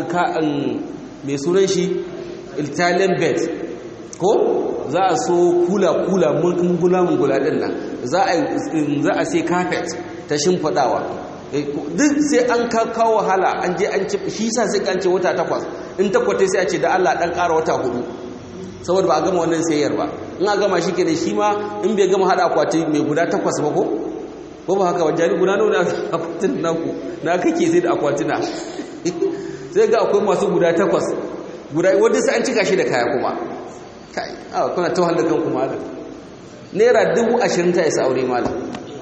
mai sunan shi italian bed ko za a so kula-kula mungula-mungula din nan za a sai carpet ta shimfiɗawa duk sai an kawo wahala an je an ci shi sa sai kan ce wata takwas in takwata sai a ce da Allah dan ƙara wata hudu saboda ba a gama wannan sayayyar ba in a gama shi kenan shi ma in bai gama hada akwati mai guda takwas ba ko ko ba haka wajen guda nawa na akwatin naku na kake sai da akwatina sai ga akwai masu guda takwas guda wanda sai an cika shi da kaya kuma kai a kuna ta wahalar kan kuma naira dubu ashirin ta isa aure malam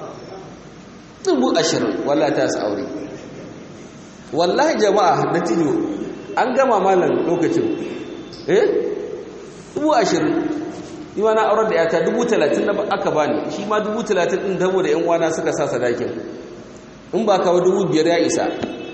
dubu ashirin wallahi ta su aure wallahi jama'a na tijo an gama malam lokacin eh dubu ashirin ni ma na aurar da yata dubu talatin na aka bani shi ma dubu talatin ɗin dabo da 'yan wana suka sa sadakin in ba kawo dubu biyar ya isa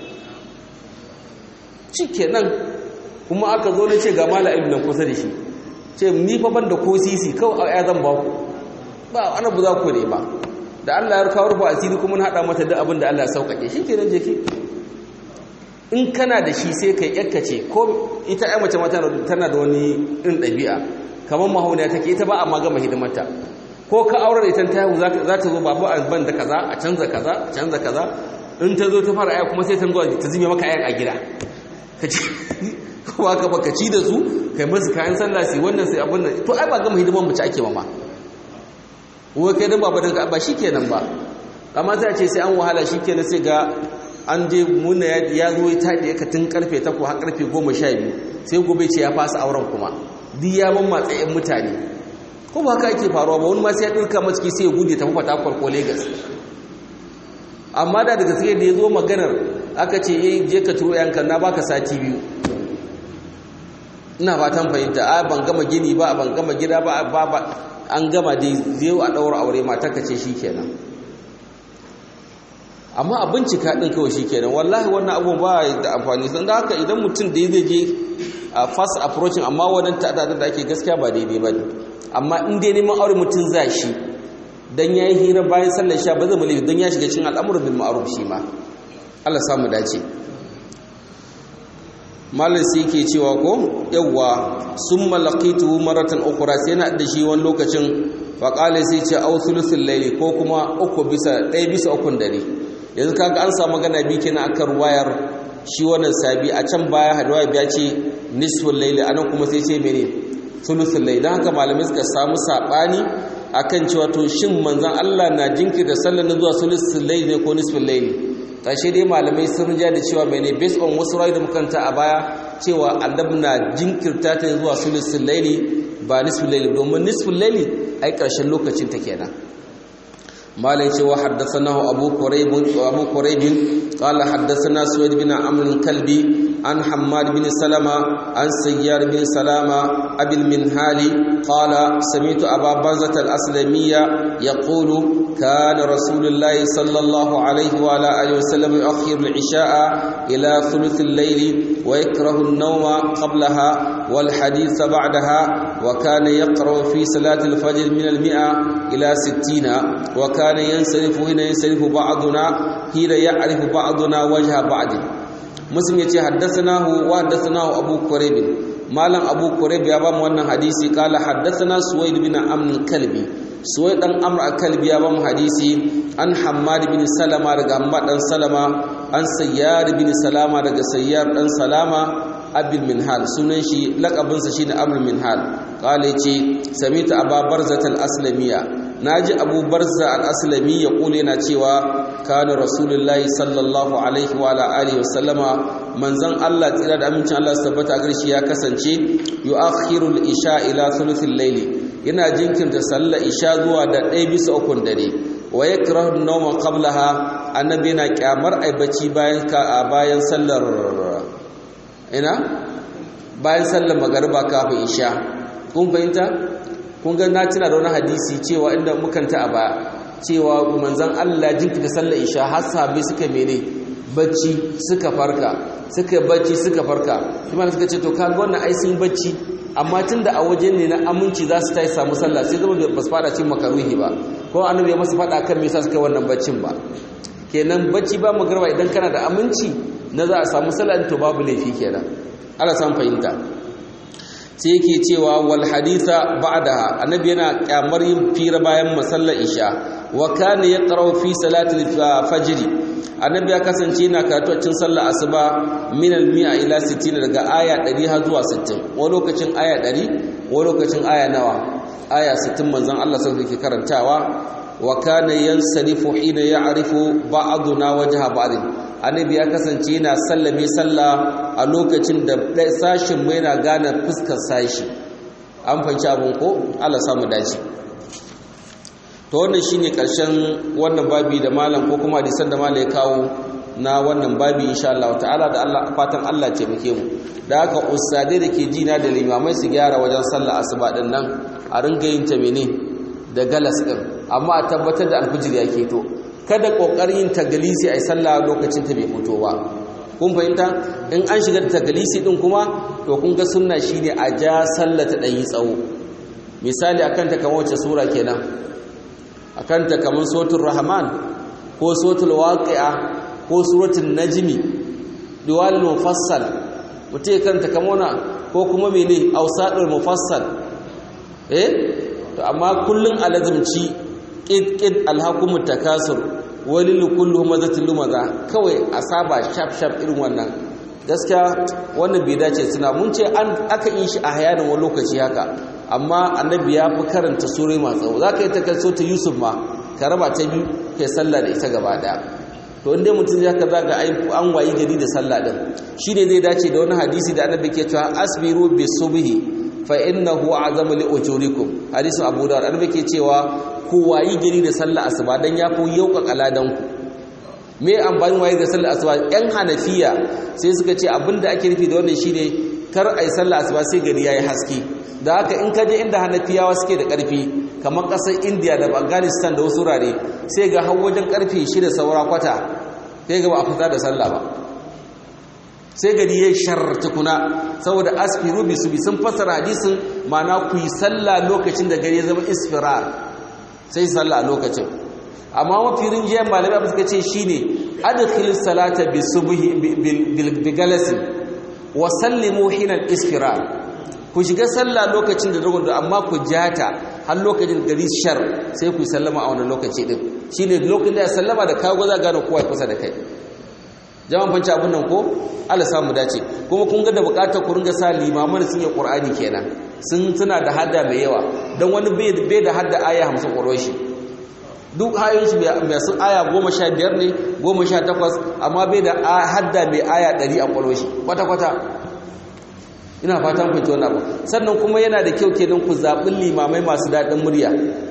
shi nan kuma aka zo na ce ga mala ilmi nan kusa da shi ce ni fa ban da ko sisi kawai a zan ba ku ba ana bu za ku ne ba da Allah ya kawo rufa asiri kuma na haɗa mata duk abin da Allah ya sauƙaƙe shi kenan je ki in kana da shi sai kai yakkace ko ita ai mace mata tana da wani irin ɗabi'a kamar mahauniya take ita ba a ma gama hidimarta ko ka aure da ita ta yahu za ta zo babu a ban da kaza a canza kaza a canza kaza in ta zo ta fara aya kuma sai ta zuwa ta zime maka ayan a gida ka ci ko ka baka ci da su kai musu kayan sallah sai wannan sai abin nan to ai ba gama hidimar mace ake mama wai kai dan baba dan ba shikenan ba amma sai a ce sai an wahala shikenan sai ga an je muna ya zo ya taɗe ka tun karfe 8 har karfe 12 sai gobe ce ya fasa auren kuma duk ya ban matsayin mutane ko ba haka ake faruwa ba wani ma sai ya ɗirka maciki sai ya gude tafi fatakwar ko Legas. amma da daga sai da ya zo maganar aka ce eh je ka turo yanka na baka sati biyu ina fatan fahimta a ban gama gini ba ban gama gida ba ba an gama dai zai a ɗaura aure mata ka ce shikenan amma a bincika ɗin kawai shikenan wallahi wannan abubuwan ba da amfani sun da haka idan mutum da zai je a fast approaching amma wannan ta'adadar da ake gaskiya ba daidai ba ne amma in dai neman aure mutum za shi dan ya yi hira bayan sallar sha ba zai mu don ya shiga cikin al'amuran bil ma'ruf shi ma Allah samu dace malin sai ke cewa ko yawwa sun malakitu maratan ukura sai na da shi wani lokacin faƙali sai ce au sulusun laili ko kuma uku bisa ɗaya bisa ukun dare yanzu kaga an samu magana biyu kenan akan wayar shi wannan sabi a can baya hadwa biya ce nisful laili anan kuma sai ce mene sulusun laili don haka malamai suka samu saɓani akan cewa to shin manzon Allah na jinkirta sallar zuwa sulusun laili ne ko nisful laili ƙarshe dai malamai sun rija da cewa mai ne based on wasu rayu da makanta a baya cewa annabi na jinkirta ta zuwa sulusun laili ba nisful laili domin nisful laili ai ƙarshen lokacin ta kenan malai cewa haddathanahu abu quraib abu quraib qala haddathana suwaid bin amr kalbi an hammad bin salama an sayyar bin salama abil minhali qala sami'tu aba barzat al-aslamiyya yaqulu kana rasulullahi sallallahu alayhi wa ala alihi wasallam yu'akhiru al-isha'a ila thuluth al-layl wa yakrahu an-nawma qablaha wal hadith ba'daha wa kana yaqra'u fi salati al-fajr min al-mi'a ila 60 wa kana yansarifu hina yansarifu ba'duna hina ya'rifu ba'duna wajha ba'd muslim yace haddathanahu wa haddathanahu abu quraib malam abu quraib ya ba mu wannan hadisi kala haddathana suwaid bin amr kalbi suwaid dan amr al-kalbi ya ba mu hadisi an hammad bin salama daga hammad dan salama an sayyar bin salama daga sayyar dan salama abil minhal sunan shi laqabinsa shine abul minhal kala yace samita ababarzat al-aslamiyya naji abu barza al-aslami ya kule yana cewa kana rasulullahi sallallahu alaihi wa alihi wasallama manzon Allah tsira da amincin Allah su tabbata gare shi ya kasance yu'akhiru al-isha ila thuluthil layli yana jinkirta sallar isha zuwa da ɗaya bisa ukun dare wa yakrahu an-nawma qablaha annabi yana kyamar ai bacci bayan ka bayan sallar ina bayan sallar magariba kafin isha kun fahimta kun ga na tuna da wani hadisi cewa inda mukanta a baya cewa manzon Allah jinkita sallar isha har sahabbai suka mene bacci suka farka suka bacci suka farka kuma suka ce to kaga wannan ai sun bacci amma tunda a waje ne na aminci za su tayi samu sallah sai zama ba su fada cin makaruhi ba ko annabi ya masa fada kan me yasa suka wannan baccin ba kenan bacci ba magarba idan kana da aminci na za a samu sallah to babu laifi kenan Allah san fahimta sai yake cewa wal haditha ba'daha annabi yana kyamar yin fira bayan masallar isha wa kana yaqra'u fi salati al-fajr annabi ya kasance yana karatu a cikin sallar asuba min al-mi'a ila 60 daga aya 100 har zuwa 60 wani lokacin aya 100 wani lokacin aya nawa aya 60 manzon Allah sai yake karantawa wa kana yansarifu hina ya'rifu ba'duna wajha ba'd annabi ya kasance yana sallame sallah a lokacin da sashin mai na gane fuskar sashi an fanci abin ko Allah samu dace to wannan shine karshen wannan babi da malam ko kuma hadisan da malam ya kawo na wannan babi insha Allah ta'ala da Allah fatan Allah ce muke mu da haka ustadai da ke ji na da limamai su gyara wajen sallah asuba din nan a ringa yin ta mene da galas din amma a tabbatar da alfijir ya keto kada kokarin yin tagalisi ai sallah lokacin ta bai fito ba kun fahimta in an shiga da tagalisi din kuma to kun ga sunna shine a ja sallah ta yi tsawo misali akan ta kamar wace sura kenan akan ta kamar suratul rahman ko suratul waqi'a ko suratul najmi diwal mufassal mutai kanta kamar ko kuma mene ausadul mufassal eh to amma kullun alazumci ƙid alhakumu takasur walil kullu mazatil lumaza kawai a saba shaf shaf irin wannan gaskiya wannan bai dace suna mun ce an aka yi shi a hayanin wani lokaci haka amma annabi ya fi karanta sura masu tsawo za ka yi takarso ta yusuf ma ka raba ta biyu kai sallah da ita gaba daya to inda mutum ya ka zaga an wayi gari da sallah din shi ne zai dace da wani hadisi da annabi ke cewa asbiru bi subhi fa innahu azamu li ujurikum hadisin abu dawud annabi ke cewa ku wayi gari da sallah asuba dan yafi yauka kaladan ku me amfanin wayi da sallah asuba yan hanafiya sai suka ce abinda ake nufi da wannan shine kar ai sallah asuba sai gari yayi haske da haka in ka je inda hanafiyawa suke da karfi kamar kasar India da Afghanistan da wasu wurare sai ga har wajen karfe 6 saura kwata sai ga ba a fita da sallah ba sai gari ya sharta kuna saboda asfiru bi su bi sun fasara hadisin mana ku yi sallah lokacin da gari ya zama isfirar sai sallah a lokacin amma mafi rinjiyar malamai abu suka ce shine adkhil salata bi subhi bi galasin wa sallimu hinal isfirar ku shiga sallah lokacin da dogon amma ku jata har lokacin gari shar sai ku sallama a wannan lokaci din shine lokacin da ya sallama da kawo za gane kowa kusa da kai jama'an fanci abun nan ko Allah samu dace kuma kun ga da bukatar ku ringa sa limaman sun yi Qur'ani kenan sun tuna da hadda mai yawa dan wani bai da hadda aya 50 ƙwaron shi duk hayoyin shi mai sun aya 15 ne 18 amma bai da hadda mai aya 100 a ƙwaron shi kwata kwata ina fatan fahimci wannan abu sannan kuma yana da kyau kenan ku zaɓi limamai masu daɗin murya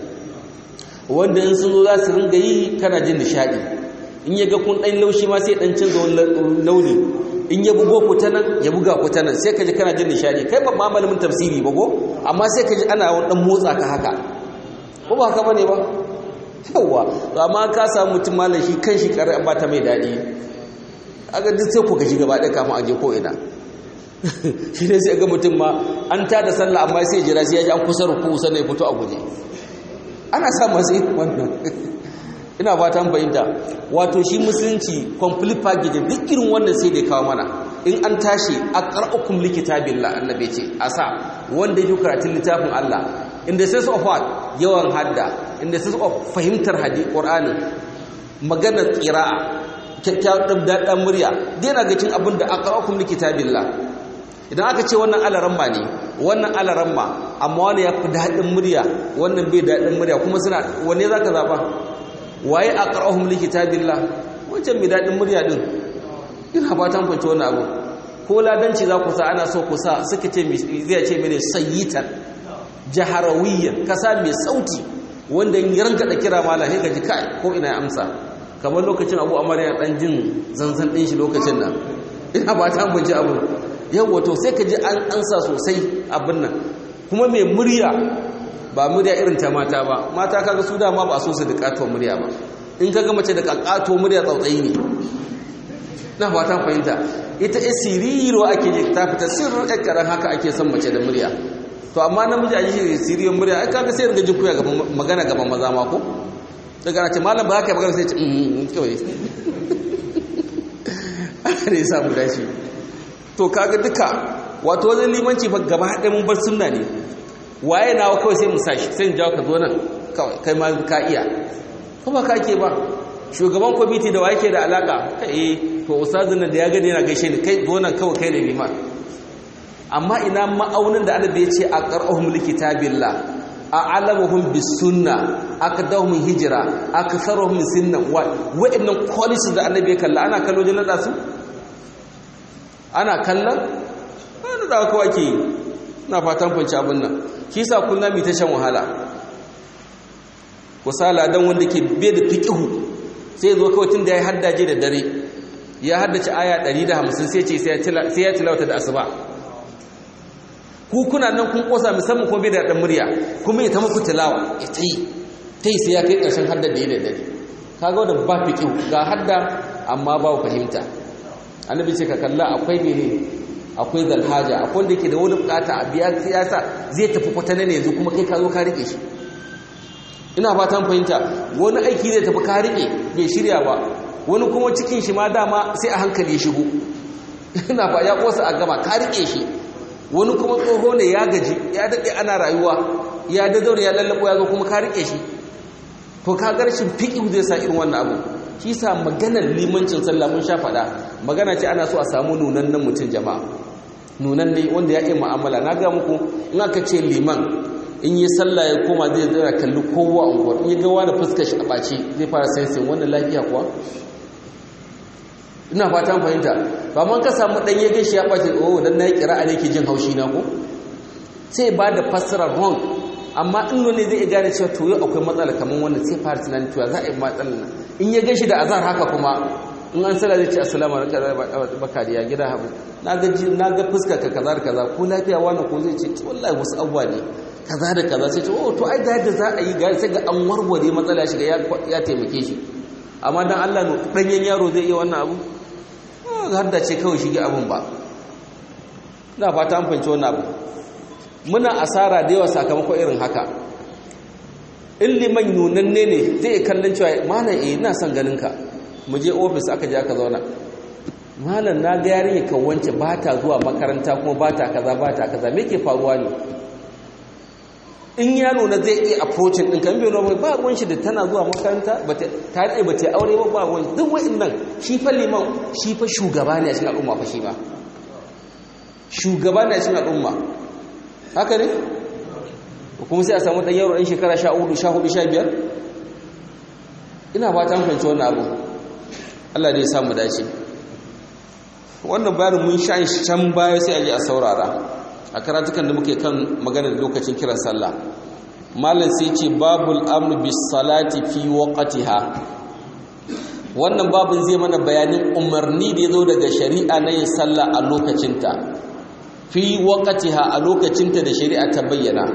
wanda in sun zo za su ringa yi kana jin nishaɗi in ya ga kun ɗan laushi ma sai ɗan canza wani launi in ya bugo ku ta nan ya buga ku ta nan sai ka ji kana jin nishaɗi kai ba ma malamin tafsiri ba ko amma sai ka ji ana wani ɗan motsa ka haka ko ba haka ba ne ba yawwa amma ka samu mutum malam shi kan shi ƙarar ba ta mai daɗi aga duk sai ku gaji gaba ɗaya kafin a je ko ina shi ne sai ga mutum ma an ta da sallah amma sai jira sai ya ji an kusa ruku sannan ya fito a guje ana sa masu wannan ina fata an fahimta wato shi musulunci complete package duk irin wannan sai da kawo mana in an tashi a qara'ukum likitabillah annabi ce a sa wanda yake karatun littafin Allah in the sense of what yawan hadda in the sense of fahimtar hadisi qur'ani maganar qira'a kyakkyawar daɗin murya daina ga cin abin da aqra'ukum likitabillah idan aka ce wannan alaramma ne wannan alaramma amma wani ya fi daɗin murya wannan bai daɗin murya kuma suna wanne za ka zaɓa waye a ƙar'ahun likita billah wancan mai daɗin murya ɗin ina ba ta fanci wannan abu ko ladanci za ku sa ana so ku sa suka ce zai ce mene sayyitan jaharawiyyan kasa mai sauti wanda ya ranka da kira mala sai ka ji kai ko ina ya amsa kamar lokacin abu amarya ɗan jin zanzan ɗin shi lokacin nan ina ba ta fanci abu yawwa to sai ka ji an ansa sosai abin nan kuma mai murya ba murya irin ta mata ba mata kaga su dama ba so su da katuwar murya ba in kaga mace da katuwar murya tsautsayi ne na ba ta fahimta ita ya siriro ake je ta fita sirrin ɗan karan haka ake son mace da murya to amma namiji a ji siriyar murya ai kaga sai rigajin kuya magana gaban maza ma ko daga na ce malam ba haka yi magana sai ce kawai ne ya samu dashi to kaga duka wato wajen limanci fa gaba haɗe mun bar sunna ne waye nawa kawai sai mu sashi sai mu jawo ka zo nan kawai kai ma ka iya kuma ka ke ba shugaban kwamiti da waye ke da alaka eh to ustazin nan da ya gani yana gaishe ni kai zo nan kawai kai ne liman amma ina ma'aunin da annabi ya ce a qara'uhum likitabillah a'lamuhum bis sunna akdahum hijra aktharuhum sinna wa wa'annan qualities da annabi ya kalla ana kallo jin nada su ana kallon ana da kawai ke na fatan fanci abin nan shi sa kullum mai ta shan wahala kusala dan wanda ke bai da fiqihu sai zo kawai tun da ya haddace da dare ya haddace aya 150 sai ce sai ya tilawata da asuba ku kuna nan kun kosa musamman kuma bai da dan murya kuma ya ta muku tilawa ya tai tai sai ya kai karshen hadda da da dare kaga wanda ba fiqihu ga hadda amma ba fahimta annabi ce ka kalla akwai mene akwai zalhaja akwai wanda yake da wani bukata a biya siyasa zai tafi kwatana ne yanzu kuma kai ka zo ka rike shi ina fatan fahimta wani aiki zai tafi ka rike bai shirya ba wani kuma cikin shi ma dama sai a hankali ya shigo ina ba ya kosa a gaba ka rike shi wani kuma tsoho ne ya gaji ya daɗe ana rayuwa ya dadaure ya lallabo ya zo kuma ka rike shi to ka garshin fiƙi zai sa irin wannan abu shi sa maganar limancin sallah mun sha faɗa magana ce ana so a samu nunannen mutum jama'a nunan ne wanda ya iya mu'amala na ga muku in aka ce liman in yi sallah ya koma zai zara kalli kowa a unguwar in ya ga wani fuskar shi a ɓaci zai fara sensin wannan lafiya kuwa ina fatan fahimta ba man ka samu ɗan ya gaishe ya ɓace oh dan na yi ƙira'a ne ke jin haushi na ko sai ba da fassara wrong amma in wani zai gane cewa to yau akwai matsala kamar wannan sai fara tunanin cewa za a yi matsala nan in ya gaishe da azar haka kuma in an sala zai ce assalamu alaikum baka da ya gida habu na ga na ga fuskar ka kaza da kaza ko lafiya wani ko zai ce wallahi wasu abuwa ne kaza da kaza sai ce oh to ai da yadda za a yi ga sai ga an warware matsala ya shiga ya taimake shi amma dan Allah no danyen yaro zai iya wannan abu har da ce kawai shige abun ba na fata an fahimci wannan abu muna asara da yawa sakamakon irin haka in liman nunanne ne zai kallon cewa malam eh ina son ganin ka mu je ofis aka je aka zauna malam na ga yarinya kan wance ba ta zuwa makaranta kuma ba ta kaza ba ta kaza me ke faruwa ne in ya nuna zai iya approaching ɗin kan biyu ba ruwan shi da tana zuwa makaranta ta daɗe ba ta aure ba ba ruwan duk wa'in nan shi fa liman shi fa shugaba ne a cikin al'umma fa shi ba shugaba ne a cikin al'umma haka ne kuma sai a samu ɗan yaro ɗan shekara sha hudu sha hudu sha biyar ina ba ta fahimci wannan abu Allah dai samu dace wannan bayanin mun sha shi can baya sai a je a saurara a karatukan da muke kan maganar lokacin kiran sallah malam sai ce babul amru bis salati fi waqtiha wannan babin zai mana bayanin umarni da yazo daga shari'a na yin sallah a lokacinta fi waqtiha a lokacinta da shari'a ta bayyana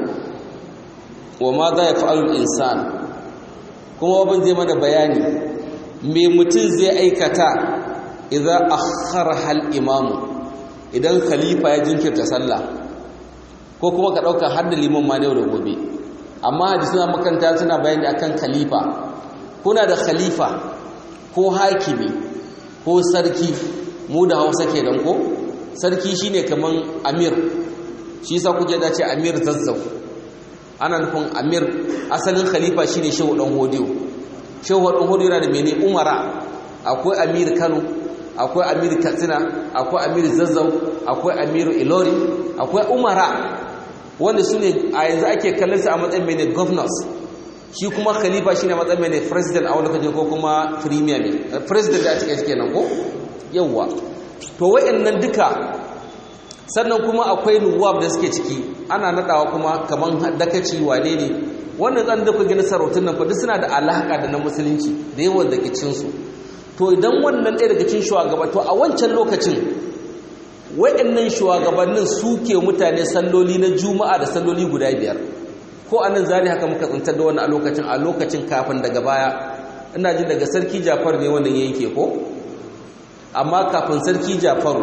wa ma za ya fa'alul insan kuma babin zai mana bayani me mutum zai aikata idan akhara hal imamu idan khalifa ya jinkirta sallah ko kuma ka dauka har da liman ma yau da gobe amma hadisi na makanta suna bayani akan khalifa kuna da khalifa ko hakimi ko sarki mu da Hausa kenan ko sarki shine kaman amir shi yasa kuke da ce amir zazzau ana nufin amir asalin khalifa shine shehu dan hodiyo shehu dan hodiyo yana da mene umara akwai amir kano akwai amir katsina akwai amir zazzau akwai amir ilori akwai umara wanda su ne a yanzu ake kallon su a matsayin mene governors shi kuma khalifa shine matsayin mene president a wani kaje ko kuma premier ne president da ake kenan ko yawwa to wayannan duka sannan kuma akwai nuwab da suke ciki ana nadawa kuma kaman dakaci wane ne wannan zan da ku gina sarautun nan fa duk suna da alaka da na musulunci da yawan da kicin su to idan wannan ɗaya daga cikin shugaba to a wancan lokacin wayannan shugabannin suke mutane salloli na juma'a da salloli guda biyar ko anan zari haka muka tsantar da wannan a lokacin a lokacin kafin daga baya ina jin daga sarki Jafar ne wannan yanke ko amma kafin sarki Jafaru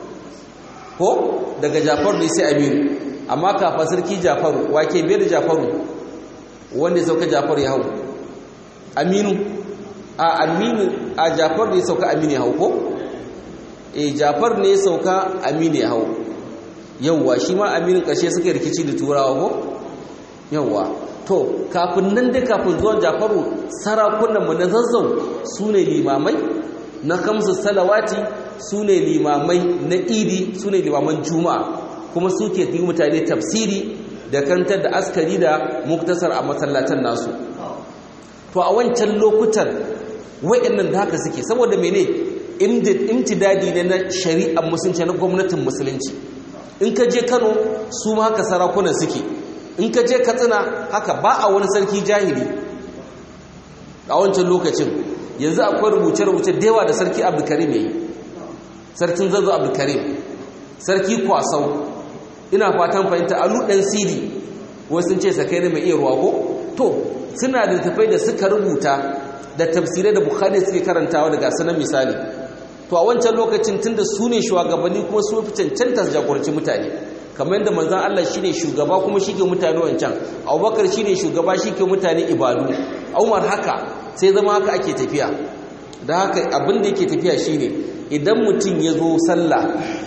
ko daga jafaru ne sai aminu amma kafa sarki jafaru wake biyar da jafaru wanda ya sauka jafaru ya hau aminu a aminu a jafaru ne ya sauka aminu ya hau ko e jafaru ne ya sauka aminu ya hau yauwa shi ma aminu ƙarshe suka rikici da turawa ko yauwa to kafin nan dai kafin zuwan jafaru sarakunanmu na zazzau su ne limamai na kamsu salawati su ne limamai na idi su ne limaman juma'a kuma suke yi mutane tafsiri da kantar da askari da muktasar a masallatan nasu to a wancan lokutan wa'annan da haka suke saboda mene imtidadi ne na shari'ar musulunci na gwamnatin musulunci in ka je kano su ma haka sarakunan suke in ka je katsina haka ba a wani sarki jahili a wancan lokacin yanzu akwai rubuce-rubuce da yawa da sarki abdulkarim ya yi sarkin zazo abdulkarim sarki kwasau ina fatan fahimta alu ɗan siri wasu sun ce sakai ne mai iya ruwa ko to suna da tafai da suka rubuta da tafsirai da bukhari suke karantawa daga sanan misali to a wancan lokacin tunda su ne shugabanni kuma su fi cancanta su jagoranci mutane kamar yadda manzan Allah shine shugaba kuma shi ke mutane wancan abubakar shine shugaba shi ke mutane ibadu umar haka sai zama haka ake tafiya da haka abin da yake tafiya shine idan mutum ya zo sallah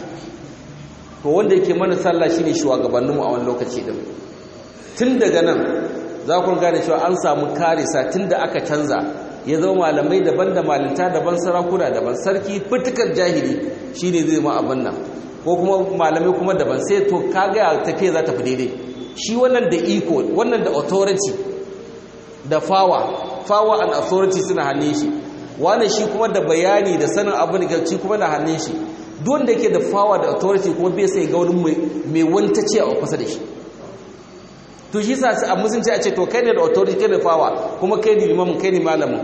to wanda yake mana sallah shine shugabanninmu a wani lokaci din tun daga nan za ku gane cewa an samu karisa tun da aka canza ya zama malamai daban da malinta daban sarakuna daban sarki fitukar jahili shine zai ma abin nan ko kuma malamai kuma daban sai to kaga tafiya za ta fi daidai shi wannan da iko wannan da authority da fawa fawa and authority suna hannun shi wani shi kuma da bayani da sanin abin da shi kuma na hannun shi don da yake da fawa da authority kuma bai sai ga wani mai wanta ce a kusa da shi to shi sa a musulunci a ce to kai ne da authority kai da fawa kuma kai ne limamin kai ne malamin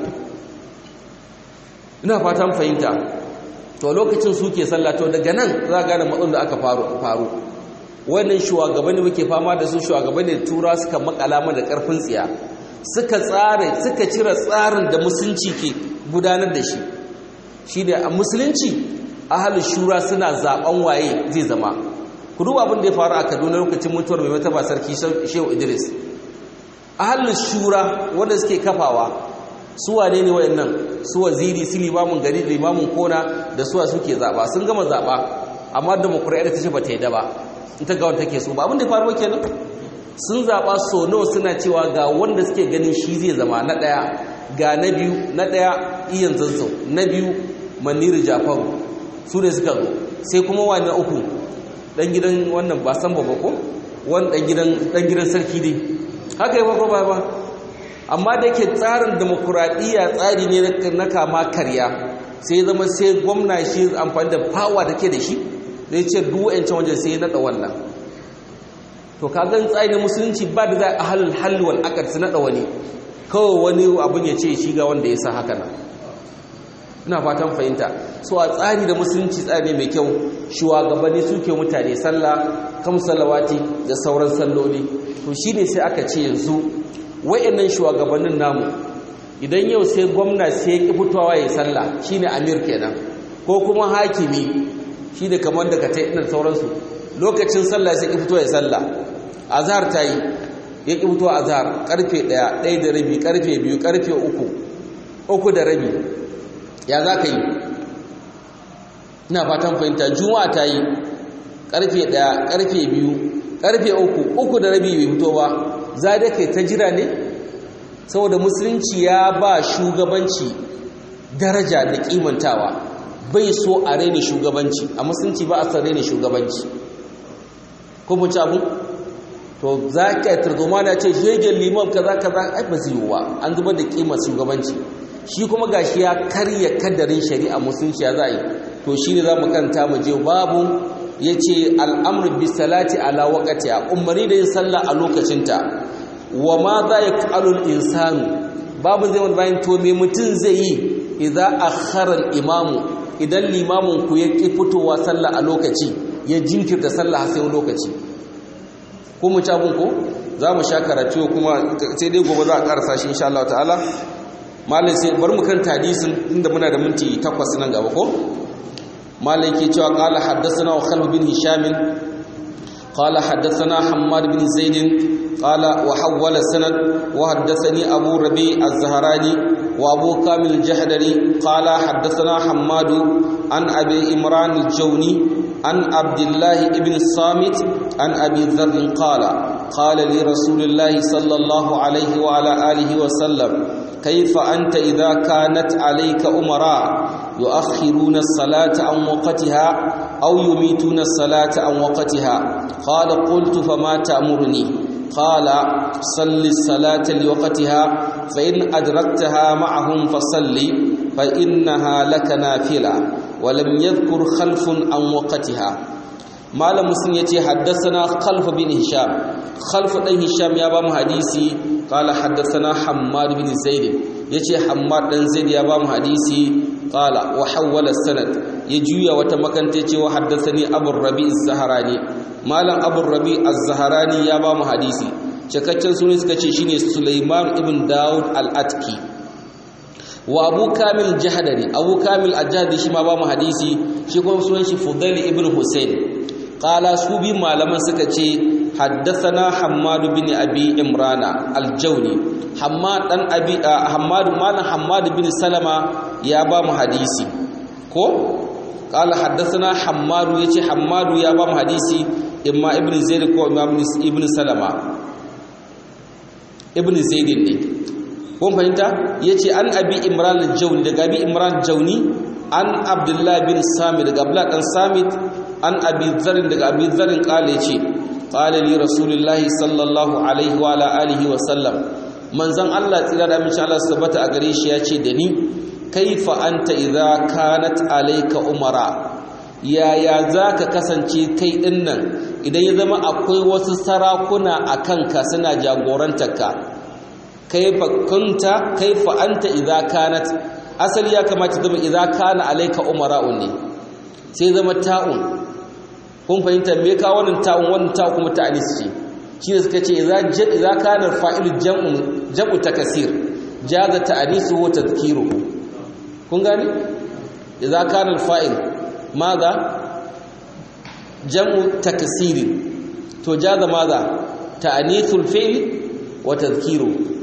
ina fatan fahimta to lokacin suke sallah to daga nan za a gane matsalolin da aka faru wannan shugabanni muke fama da su shugabanni da tura suka makala mana da karfin tsiya suka tsare suka cire tsarin da musulunci ke gudanar da shi shi da a musulunci ahalin shura suna zaben waye zai zama ku duba abin da ya faru a kaduna lokacin mutuwar mai mataba sarki shehu idris ahalin shura wanda suke kafawa su wane ne wayannan su waziri su limamin gari limamin kona da suwa suke zaba sun gama zaba amma demokradiyya ta ce ba ta yi da ba in ta ga wanda take so ba abin da faru kenan sun zaba so nawa suna cewa ga wanda suke ganin shi zai zama na daya ga na biyu na daya iyan zazzau na biyu maniru jafaru su ne suka zo sai kuma wani na uku dan gidan wannan ba san babba ko wani dan gidan dan gidan sarki dai haka yi ba ba amma da yake tsarin demokuraɗiyya tsari ne na kama karya sai zama sai gwamna shi amfani da fawa da ke da shi zai ce duwancin wajen sai naɗa wannan to kagan tsari musulunci ba da za a halin halwal akar su naɗa wani kawai wani abin ya ce shi ga wanda ya sa haka nan ina fatan fahimta so a tsari da musulunci tsari mai kyau shugabanni suke mutane sallah kam salawati da sauran salloli to shine sai aka ce yanzu wayannan shugabannin namu idan yau sai gwamna sai ya fitowa ya sallah shine amir kenan ko kuma hakimi shine kamar da katai ɗin sauransu lokacin sallah sai ya fito ya sallah azhar tayi ya ki fito azhar karfe 1 1 da rabi karfe 2 karfe 3 uku da rabi ya za ka yi ina fatan fahimta juma'a ta yi karfe 1 karfe 2 karfe 3 uku da rabi bai fito ba za da kai ta jira ne saboda musulunci ya ba shugabanci daraja da kimantawa bai so a raina shugabanci a musulunci ba a san raina shugabanci ko mu ci abu to za ka yi tarzoma da ce shegen liman kaza kaza ai ba zai yiwuwa an zubar da kimar shugabanci shi kuma gashi ya karya kadarin shari'a musulunci ya za yi to shi ne za mu kanta mu je babu ya ce al'amur bisalati ala wakati a umarni da yin sallah a lokacinta wa ma za ya ƙalul insanu babu zai wani bayan to me mutum zai yi idan a harar imamu idan limamin ku ya ƙi fitowa sallah a lokaci ya jinkirta sallah a sai lokaci ko mu cabin ko za mu sha karatu kuma sai dai gobe za a ƙarasa shi insha Allah ta'ala malai sai bar mu kan hadisin inda muna da minti takwas nan gaba ko malai ke cewa qala haddathana wa khalid bin hisham qala haddathana hammad bin zaid qala wa hawwala sanad wa haddathani abu rabi az-zahrani wa abu kamil jahdari qala haddathana hammad an abi imran al-jawni an abdullah ibn samit an abi dharr qala qala li rasulillahi sallallahu alayhi wa ala alihi wa sallam كيف أنت إذا كانت عليك أمراء يؤخرون الصلاة عن وقتها أو يميتون الصلاة عن وقتها قال قلت فما تأمرني قال صل الصلاة لوقتها فإن أدركتها معهم فصل فإنها لك نافلة ولم يذكر خلف عن وقتها malam muslim yace haddathana khalf bin hisham khalf dan hisham ya ba mu hadisi qala haddathana hammad bin zaid yace hammad dan zaid ya ba mu hadisi qala wa hawwala sanad ya juya wata makanta yace wa haddathani abu rabi az-zahrani malam abu rabi az-zahrani ya ba mu hadisi cikakken sunan suka ce shine sulaiman ibn daud al-atki wa abu kamil jahdari abu kamil al-jahdari shi ma ba mu hadisi shi kuma sunan shi fudail ibn husayn qala su bi malaman suka ce haddathana hammad bin abi imrana al-jawni hammad dan abi hammad malam hammad bin salama ya ba mu hadisi ko qala haddathana hammad yace hammad ya ba mu hadisi imma ibn zaid ko imam ibn salama ibn zaid ne kun fahimta yace an abi imran al-jawni daga abi imran al-jawni an abdullah bin samit daga abdullah dan samit an abi zarin daga abi zarin kale ce qala li rasulullahi sallallahu alaihi wa ala alihi wa sallam manzon Allah tsira da mishi Allah sabata a gare shi yace da ni kaifa anta idza kanat alayka umara yaya zaka kasance kai dinnan idan ya zama akwai wasu sarakuna akan ka suna jagorantarka kaifa kunta kaifa anta idza kanat asali ya kamata zama idza kana alayka umara'un ne sai zama ta'un kun fahimta me ka wannan ta'un wannan ta'un kuma ta'anis ce shi ne suka ce idza idza kana fa'ilu jam'u jam'u takasir jaza ta'anisu wa tadhkiruhu kun gane idza kana fa'il maza jam'u takasir to jaza maza ta'anisul fi'l wa tadhkiru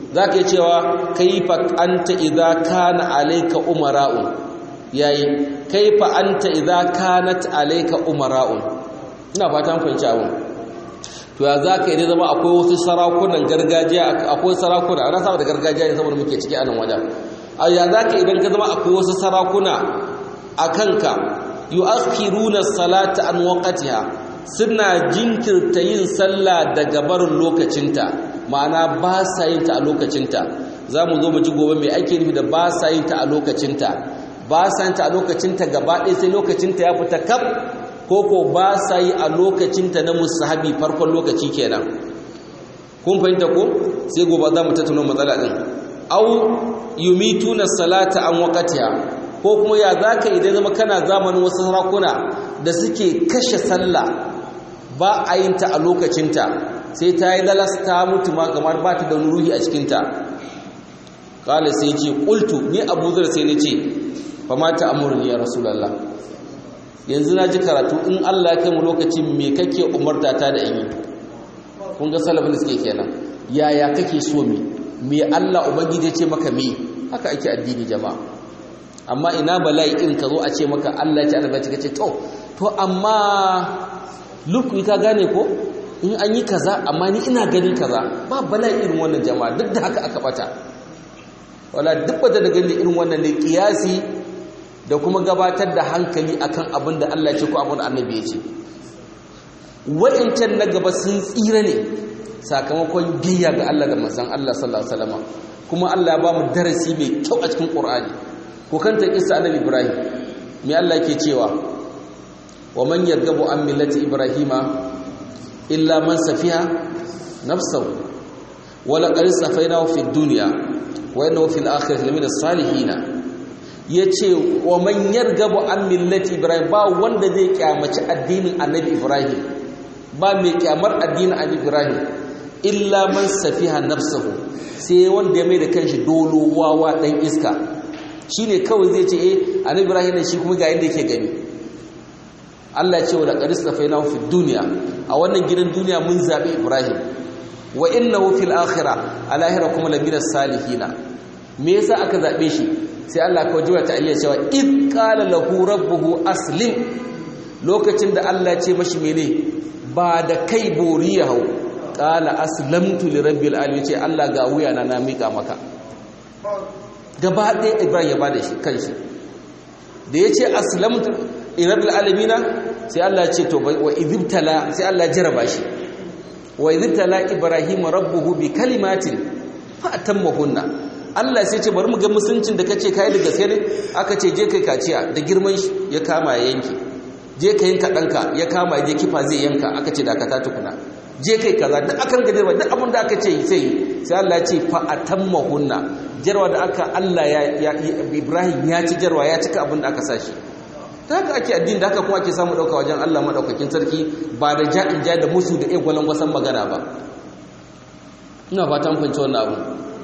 zaka yi cewa kaifa anta idza kana alayka umara'un yayi kaifa anta idza kanat alayka umara'un ina fatan fahimci abun to ya zaka yi zama akwai wasu sarakunan gargajiya akwai sarakuna ana saba da gargajiya ne saboda muke ciki a nan wajen a ya zaka idan ka zama akwai wasu sarakuna a kanka yu'akhiruna salata an waqtiha suna jinkirta yin sallah daga barin lokacinta ma'ana ba sa yin ta a lokacinta za mu zo mu ji gobe mai ake nufi da ba sa yin ta a lokacinta ba sa yin ta a lokacinta gaba ɗaya sai lokacinta ya fita kaf ko ko ba sa yi a lokacinta na musahabi farkon lokaci kenan kun fahimta ko sai gobe za mu tattauna matsala din au yumituna salata an waqtiha ko kuma ya zaka idan zama kana zamanin wasu sarakuna da suke kashe sallah ba a yin ta a lokacinta sai ta yi lalas ta mutu ma kamar ba ta da ruhi a cikinta kala sai ce ƙultu ni abu zar sai na ce ba ma ta amurni ya rasulallah yanzu na ji karatu in allah ya kai mu lokacin me kake umarta ta da yi kun ga salafin da suke kenan yaya kake so me me allah ubangiji ya ce maka me haka ake addini jama'a amma ina bala'i in ka zo a ce maka allah ya ce annabi ya ce to to amma lukui ka gane ko in an yi kaza amma ni ina ganin kaza ba bala irin wannan jama'a duk da haka aka bata wala duk da gani irin wannan ne kiyasi da kuma gabatar da hankali akan abin da Allah ya ce ko abin da Annabi ya ce wa'incan na gaba sun tsira ne sakamakon biyya ga Allah da manzon Allah sallallahu alaihi wasallam kuma Allah ya ba mu darasi mai kyau a cikin Qur'ani ko kanta kissa Annabi Ibrahim me Allah yake cewa wa man yargabu an millati ibrahima illa man safiha nafsahu wa laqad safainahu fid dunya wa innahu fil akhirati lamina salihin yace wa man yargabu an millati ibrahim ba wanda zai kyamaci addinin annabi ibrahim ba mai kyamar addinin annabi ibrahim illa man safiha nafsahu sai wanda ya mai da kanshi dolo wawa dan iska shine kawai zai ce eh annabi ibrahim ne shi kuma ga yanda yake gani Allah ce wa da ƙaris da fainahu fi duniya a wannan gidan duniya mun zaɓi Ibrahim wa innahu fil akhirah a lahira kuma laminar salihina me yasa aka zaɓe shi sai Allah kawai jiwa ta ayyar cewa id qala lahu rabbuhu aslim lokacin da Allah ce mashi mene ba da kai bori ya hau qala aslamtu li rabbil alamin ce Allah ga wuya na na mika maka gaba ɗaya Ibrahim ya bada shi kanshi da yace aslamtu irabul alamina sai Allah ce to wa idibtala sai Allah jaraba shi wa idibtala ibrahim rabbuhu bi kalimatin fa atammahunna Allah sai ce bari mu ga musuncin da kace kai da gaske ne aka ce je kai kaciya da girman shi ya kama ya yanke je kai yanka danka ya kama je kifa zai yanka aka ce dakata tukuna je kai kaza duk akan ga duk abin da aka ce sai sai Allah ya ce fa atammahunna jarwa da aka Allah ya Ibrahim ya ci jarwa ya cika abin da aka sashi ta haka ake addini da haka kuma ake samu ɗauka wajen Allah maɗaukakin sarki ba da ja'in ja da musu da egwalan wasan magana ba ina fatan fahimci wannan abu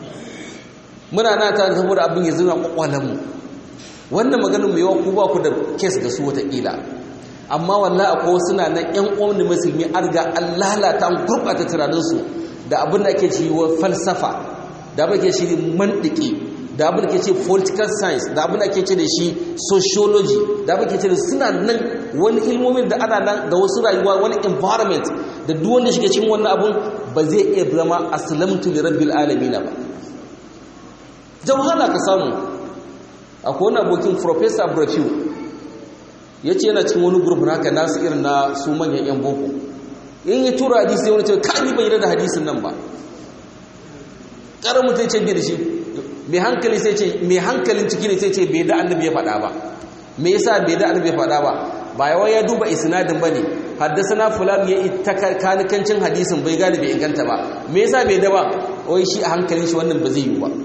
muna na ta saboda abin ya zuna kwakwalenmu wannan maganin mai yawa ku ba ku da kes da su watakila amma wallahi akwai wasu na nan yan uwan musulmi an riga an lalata an gurɓata tunaninsu da abin da ake cewa falsafa da abin da ke shi mantiki da abin da ke ce political science da abin da ke ce da shi sociology da abin da ke ce da suna nan wani ilmomin da ana nan da wasu rayuwa wani environment da duk wanda shiga cikin wannan abun ba zai iya zama aslamtu li rabbil alamin ba da wahala ka samu akwai wani abokin professor Brafiu ya ce yana cikin wani group haka nasu irin na su manyan yan boko in ya tura hadisi sai wani ce ka ni bai da hadisin nan ba ƙarar mutum ce da shi mai hankali sai ce mai hankalin ciki ne sai ce bai da annabi ya faɗa ba me yasa bai da annabi ya faɗa ba ba yawa ya duba isnadin bane haddasana fulan ya ita kanikancin hadisin bai gane bai inganta ba me yasa bai da ba wai shi a hankalin shi wannan ba zai yi ba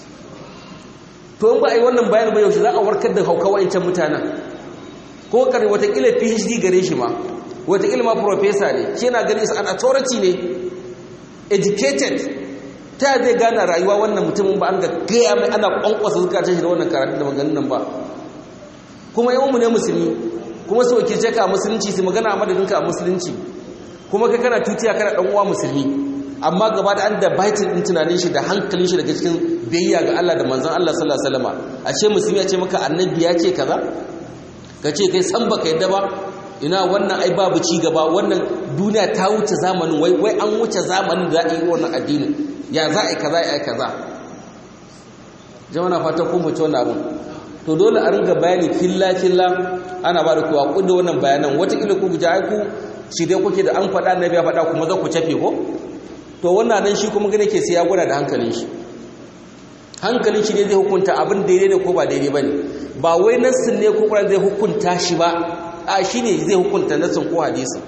to in ba a yi wannan bayanin ba yaushe za a warkar da hauka wa'ancan mutanen ko kare watakila phd gare shi ma watakila ma professor ne shi yana ganin an authority ne educated ta zai gane rayuwa wannan mutumin ba an ga gaya mai ana kwankwasa zukatan shi da wannan karatu da maganin nan ba kuma yawan mu ne musulmi kuma su wakilce ka a musulunci su magana a madadinka a musulunci kuma kai kana tutiya kana dan uwa musulmi amma gaba da an da baitin din tunanin shi da hankalin shi daga cikin biyayya ga Allah da manzon Allah sallallahu alaihi wasallam a ce musulmi ya ce maka annabi ya ce kaza ka ce kai san baka yadda ba ina wannan ai babu ci gaba wannan duniya ta wuce zamanin wai wai an wuce zamanin da yi wannan addinin ya za a yi kaza ya kaza jama'a fata ko mu ci wannan abun to dole a ringa bayani filla filla ana ba da kuwa kudda wannan bayanan watakila ku guji ai ku shi dai kuke da an faɗa annabi ya faɗa kuma za ku cafe ko to wannan nan shi kuma gane ke sai ya gwada da hankalin shi hankalin shi ne zai hukunta abin daidai ne ko ba daidai bane ba wai nassin ne ko kuma zai hukunta shi ba a shi ne zai hukunta nassin ko hadisin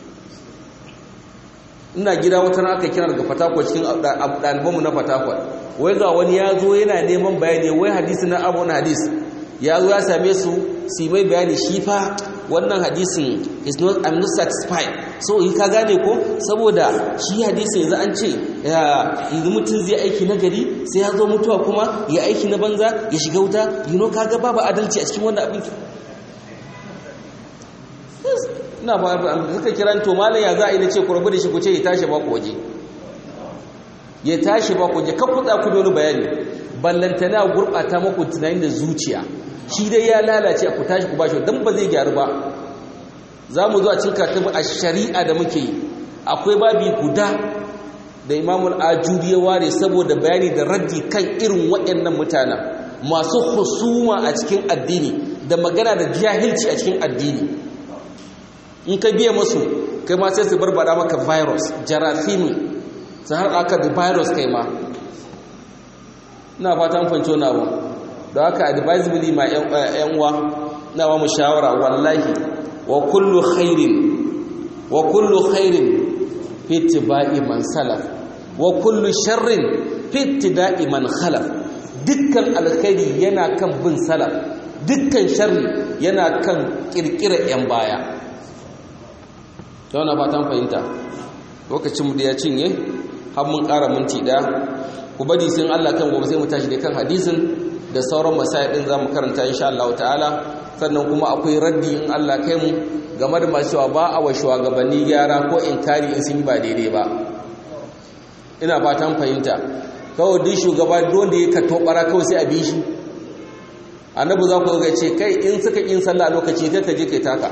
ina gida wata na aka kira daga fatakwal cikin ɗalibanmu na fatakwal wai ga wani ya zo yana neman bayani wai hadisi na abu hadis ya zo ya same su su mai bayani shi fa wannan hadisin is not I'm not satisfied so yi ka gane ko saboda shi hadisin yanzu an ce yanzu mutum zai aiki na gari sai ya zo mutuwa kuma ya aiki na banza ya shiga wuta you know kaga babu adalci a cikin wannan abin ina ba suka kiran to malam ya za a yi na ce ku rabu da shi ku ce ya tashi ba ku waje ya tashi ba ku waje kan kuɗa ku doni bayani ballantana gurɓata maku tunanin da zuciya shi dai ya lalace ku tashi ku bashi don ba zai gyaru ba za mu zuwa cin katabu a shari'a da muke yi akwai babi guda da imamul ajuri ya ware saboda bayani da raddi kan irin waɗannan mutanen masu husuma a cikin addini da magana da jahilci a cikin addini in ka biya masu kai ma sai su barbada maka virus jarafimi su har aka da virus kai ma ina fata an fanci wani abu da haka advisably ma yan uwa na ba mu shawara wallahi wa kullu khairin wa kullu khairin fi ittiba'i man salaf wa kullu sharrin fi ittida'i man khalaf dukkan alkhairi yana kan bin salaf dukkan sharri yana kan kirkira yan baya ta ba ta fahimta lokacinmu da ya cinye har mun ƙara minti ɗaya ku bari sun Allah kan gobe sai mu tashi da kan hadisin da sauran masaya ɗin za mu karanta insha Allah ta'ala sannan kuma akwai raddi in Allah kai mu game da masu cewa ba a wa shugabanni gyara ko inkari in sun yi ba daidai ba ina fatan fahimta kawai duk shugaba dole ya kato bara kawai sai a bi shi annabi za ku ga ce kai in suka yin sallah lokaci kai ka je kai taka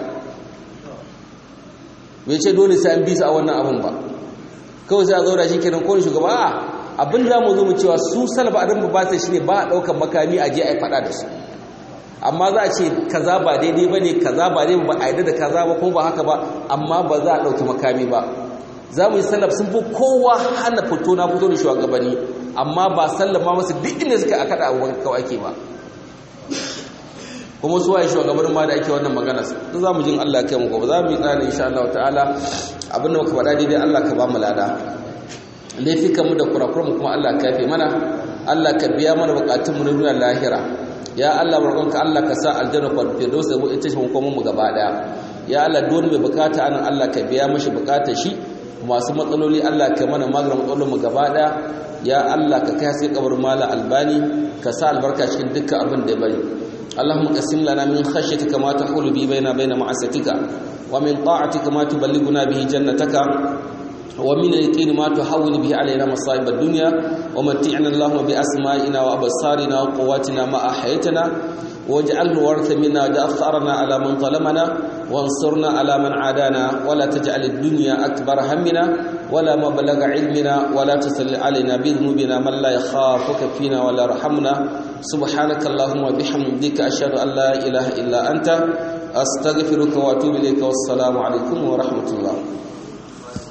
bai ce dole sai an bi su a wannan abin ba kawai sai a zaura shi kenan kowane shugaba a abin za mu zo mu cewa su salaba a rinba ba ta shi ne ba a ɗaukar makami a je a yi faɗa da su amma za a ce kaza ba daidai ba ne kaza ba daidai ba a yi da kaza ba kuma ba haka ba amma ba za a ɗauki makami ba za mu yi salaf sun fi kowa hana fito na fito da shugabanni amma ba sallama masu duk inda suka a kaɗa abubuwan kawai ake ba kuma su waye shugabannin ma da ake wannan magana su za mu jin Allah kai mu gobe za mu yi tsari insha Allah ta'ala abinda muka faɗa daidai Allah ka ba mu lada laifikan mu da kurakuran mu kuma Allah ka yafe mana Allah ka biya mana bukatun mu na duniya lahira ya Allah barkonka Allah ka sa aljanna ku firdaus da ita ce mu mu gaba daya ya Allah don mai bukata anan Allah ka biya mashi bukatar shi masu matsaloli Allah ka mana maganin matsalolin mu gaba daya ya Allah ka kai sai kabar mala albani ka sa albarka cikin dukkan abin da ya bari اللهم قسم لنا من خشيتك ما تحول به بين بين معصيتك ومن طاعتك ما تبلغنا به جنتك ومن اليقين ما تحول به علينا مصائب الدنيا ومتعنا اللهم بأسمائنا وأبصارنا وقواتنا ما أحيتنا واجعل الورث منا واجعل ثأرنا على من ظلمنا وانصرنا على من عادانا ولا تجعل الدنيا أكبر همنا ولا مبلغ علمنا ولا تسل علينا بذنوبنا من لا يخافك فينا ولا رحمنا سبحانك اللهم وبحمدك أشهد أن لا إله إلا أنت أستغفرك وأتوب إليك والسلام عليكم ورحمة الله